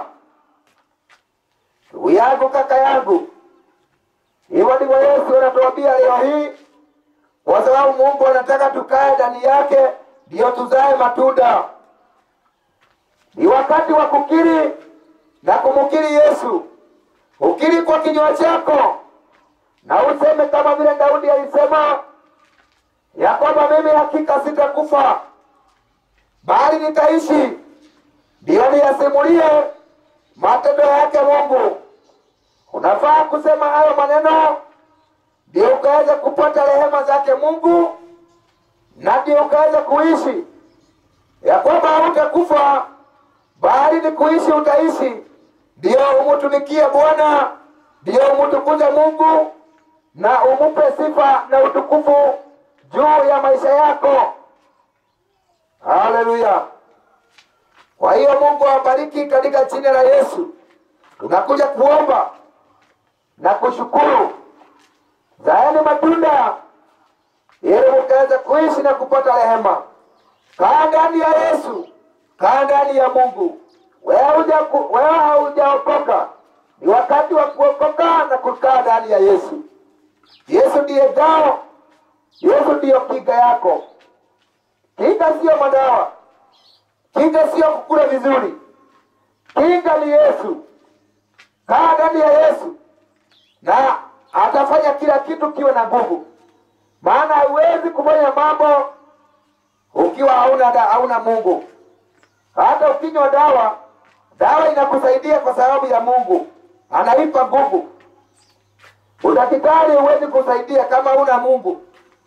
[SPEAKER 1] Ndugu yangu, kaka yangu, hivyo ndivyo Yesu anatuambia leo hii, kwa sababu Mungu anataka tukae ndani yake, ndiyo tuzae matunda. Ni wakati wa kukiri na kumkiri Yesu. Ukiri kwa kinywa chako na useme kama vile Daudi alisema ya kwamba mimi hakika sitakufa bali nitaishi, ndiyo niyasimulie matendo yake Mungu. Unafaa kusema hayo maneno ndio ukaweza kupata rehema zake Mungu na ndio ukaweza kuishi, ya kwamba hautakufa bali ni kuishi utaishi, ndio umutumikie Bwana, ndio umutukuze Mungu na umupe sifa na utukufu juu ya maisha yako. Haleluya! Kwa hiyo Mungu awabariki katika jina la Yesu. Tunakuja kuomba na kushukuru, zaeni matunda ili mukaweza kuishi na kupata rehema. Kaa ndani ya Yesu, kaa ndani ya Mungu. Wewe huja- wewe haujaokoka, ni wakati wa kuokoka na kukaa ndani ya Yesu. Yesu ndiye ngao, Yesu ndiyo kinga yako. Kinga siyo madawa, kinga siyo kukula vizuri, kinga ni Yesu. Kaa ndani ya Yesu na atafanya kila kitu kiwe na nguvu, maana hauwezi kufanya mambo ukiwa hauna da, hauna Mungu. Hata ukinywa dawa, dawa inakusaidia kwa sababu ya Mungu, anaipa nguvu. Udaktari huwezi kusaidia kama huna Mungu.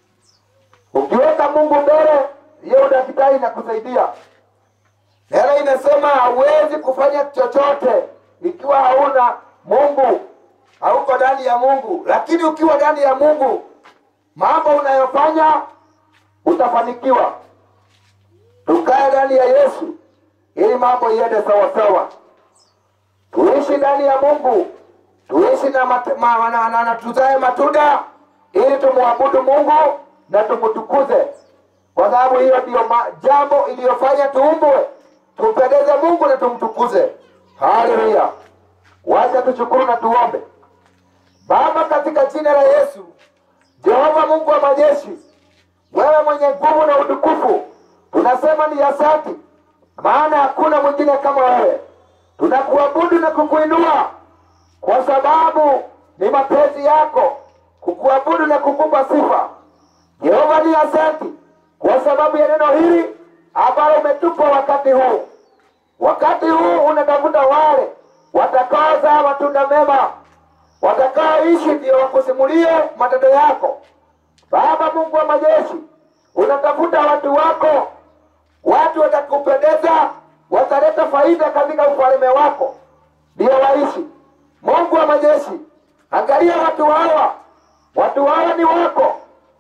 [SPEAKER 1] Ukiweka Mungu mbele, hiyo udaktari inakusaidia. Neno inasema hauwezi kufanya chochote ikiwa hauna Mungu, hauko ndani ya Mungu. Lakini ukiwa ndani ya Mungu, mambo unayofanya utafanikiwa. Tukae ndani ya Yesu ili mambo iende sawa sawa. Tuishi ndani ya Mungu, tuishi na, mat, ma, na, na, na tuzae matunda ili tumwabudu Mungu na tumtukuze, kwa sababu hiyo ndiyo ma- jambo iliyofanya tuumbwe, tumpendeze Mungu na tumtukuze. Haleluya! Wacha tushukuru na tuombe. Baba, katika jina la Yesu, Jehova Mungu wa majeshi, wewe mwenye nguvu na utukufu, tunasema ni asante, maana hakuna mwingine kama wewe. Tunakuabudu na kukuinua kwa sababu ni mapenzi yako kukuabudu na kukupa sifa. Jehova, ni asante kwa sababu ya neno hili ambalo umetupa wakati huu. Wakati huu unatafuta wale watakaozaa matunda mema, watakaoishi ndio wakusimulie matendo yako. Baba Mungu wa majeshi, unatafuta watu wako, watu watakupendeza, wataleta faida katika ufalme wako, ndio waishi. Mungu wa majeshi, angalia watu hawa, watu hawa ni wako,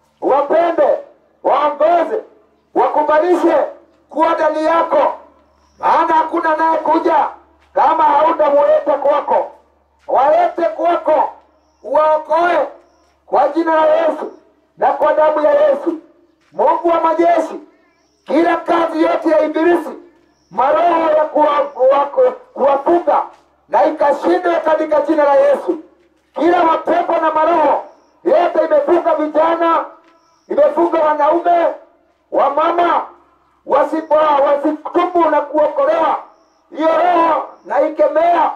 [SPEAKER 1] wapende, waongoze, wakubalishe kuwa ndani yako, maana hakuna naye kuja kama hautamuleta kwako. Walete kwako, uwaokoe kwa jina la Yesu na kwa damu ya Yesu. Mungu wa majeshi, kila kazi yote ya Ibilisi, maroho ya kuwa- wa- kuwafunga na ikashindwe katika jina la Yesu. Kila mapepo na maroho yote imefunga vijana, imefunga wanaume, wamama, wasipo wasitubu na kuokolewa, hiyo roho na ikemea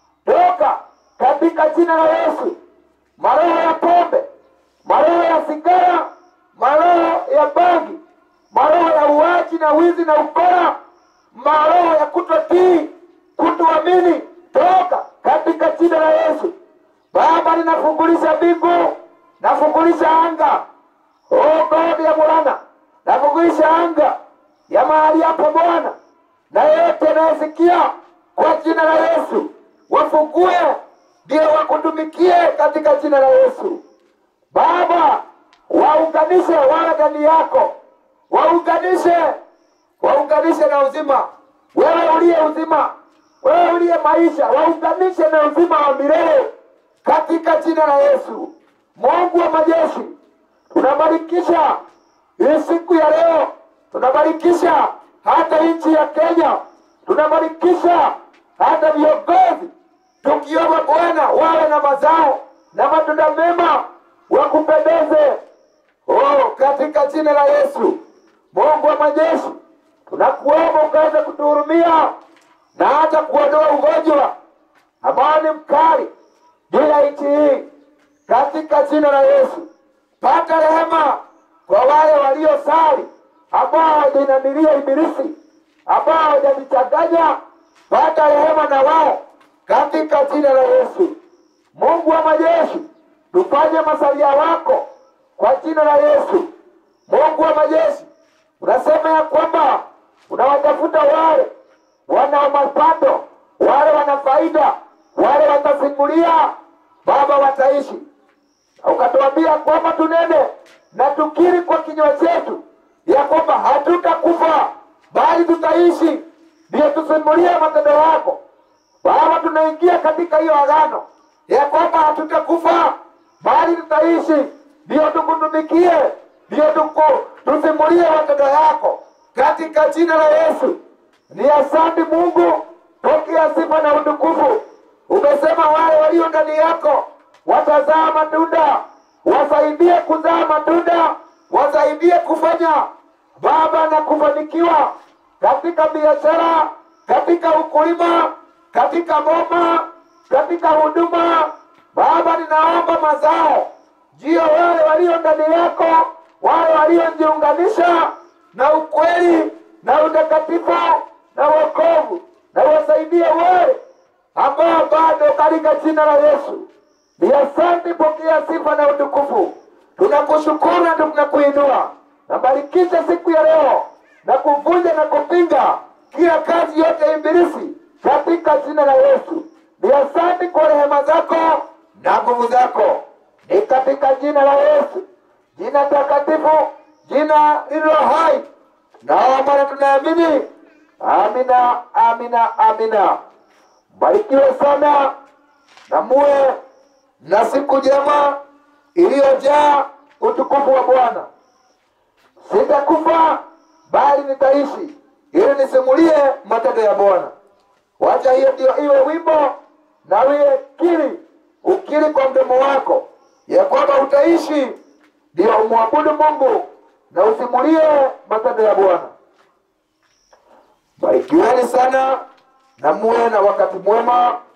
[SPEAKER 1] toka katika jina la Yesu. Maroho ya pombe, maroho ya sigara, maroho ya bangi, maroho ya uaji na wizi na ukora, maroho ya kutotii, kutoamini, toka katika jina la Yesu. Baba, ninafungulisha mbingu, nafungulisha anga, oh God ya Bwana, nafungulisha anga ya mahali hapo Bwana, na yeyote anayesikia kwa jina la Yesu, wafungue ndio wakutumikie katika jina la Yesu. Baba, waunganishe wale ndani yako, waunganishe, waunganishe na uzima. Wewe uliye uzima, wewe uliye maisha, waunganishe na uzima wa milele katika jina la Yesu. Mungu wa majeshi, tunabarikisha hii siku ya leo, tunabarikisha hata nchi ya Kenya, tunabarikisha hata viongozi tukiomba Bwana wawe na mazao na matunda mema wakupendeze. Oh, katika jina la Yesu, Mungu wa majeshi, tunakuomba ukaweze kutuhurumia na hata kuondoa ugonjwa ambao ni mkali juu ya nchi hii, katika jina la Yesu. Pata rehema kwa wale waliosali ambao hawajinamilia Ibilisi, ambao hawajajichanganya. Pata rehema na wao katika jina la Yesu. Mungu wa majeshi, tufanye masalia wako kwa jina la Yesu. Mungu wa majeshi, unasema ya kwamba unawatafuta wale wana mapato, wale wana faida, wale watasimulia, Baba, wataishi. Na ukatuambia kwamba tunene na tukiri kwa kinywa chetu ya kwamba hatutakufa bali tutaishi, ndiyo tusimulie matendo yako. Baba, tunaingia katika hiyo agano ya kwamba hatutakufa bali tutaishi, ndiyo tukutumikie, ndiyo tuku- tusimulie matendo yako katika jina la Yesu. Ni asante Mungu, pokea sifa na utukufu. Umesema wale walio ndani yako watazaa matunda, wasaidie kuzaa matunda, wasaidie kufanya Baba na kufanikiwa katika biashara, katika ukulima, katika boma, katika huduma. Baba, ninaomba mazao jio wale walio ndani yako, wale waliojiunganisha na ukweli na utakatifu na wokovu, na wasaidie wale ambao bado katika jina la Yesu. Ni asante, pokea sifa na utukufu. Tunakushukuru na tunakuinua. Nabarikisha siku ya leo na kuvunja na kupinga kila kazi yote ya ibilisi katika jina la Yesu. Ni asante kwa rehema zako na nguvu zako, ni katika jina la Yesu, jina takatifu, jina lililo hai. Naomba na tunaamini. Amina, amina, amina. Barikiwe sana na muwe na siku njema iliyojaa utukufu wa Bwana. Sitakufa bali nitaishi, ili nisimulie matendo ya Bwana. Wacha hiyo ndio iwe wimbo na iwe kiri, ukiri kwa mdomo wako ya kwamba utaishi, ndio umwabudu Mungu na usimulie matendo ya Bwana. Barikiweni sana na muwe na wakati mwema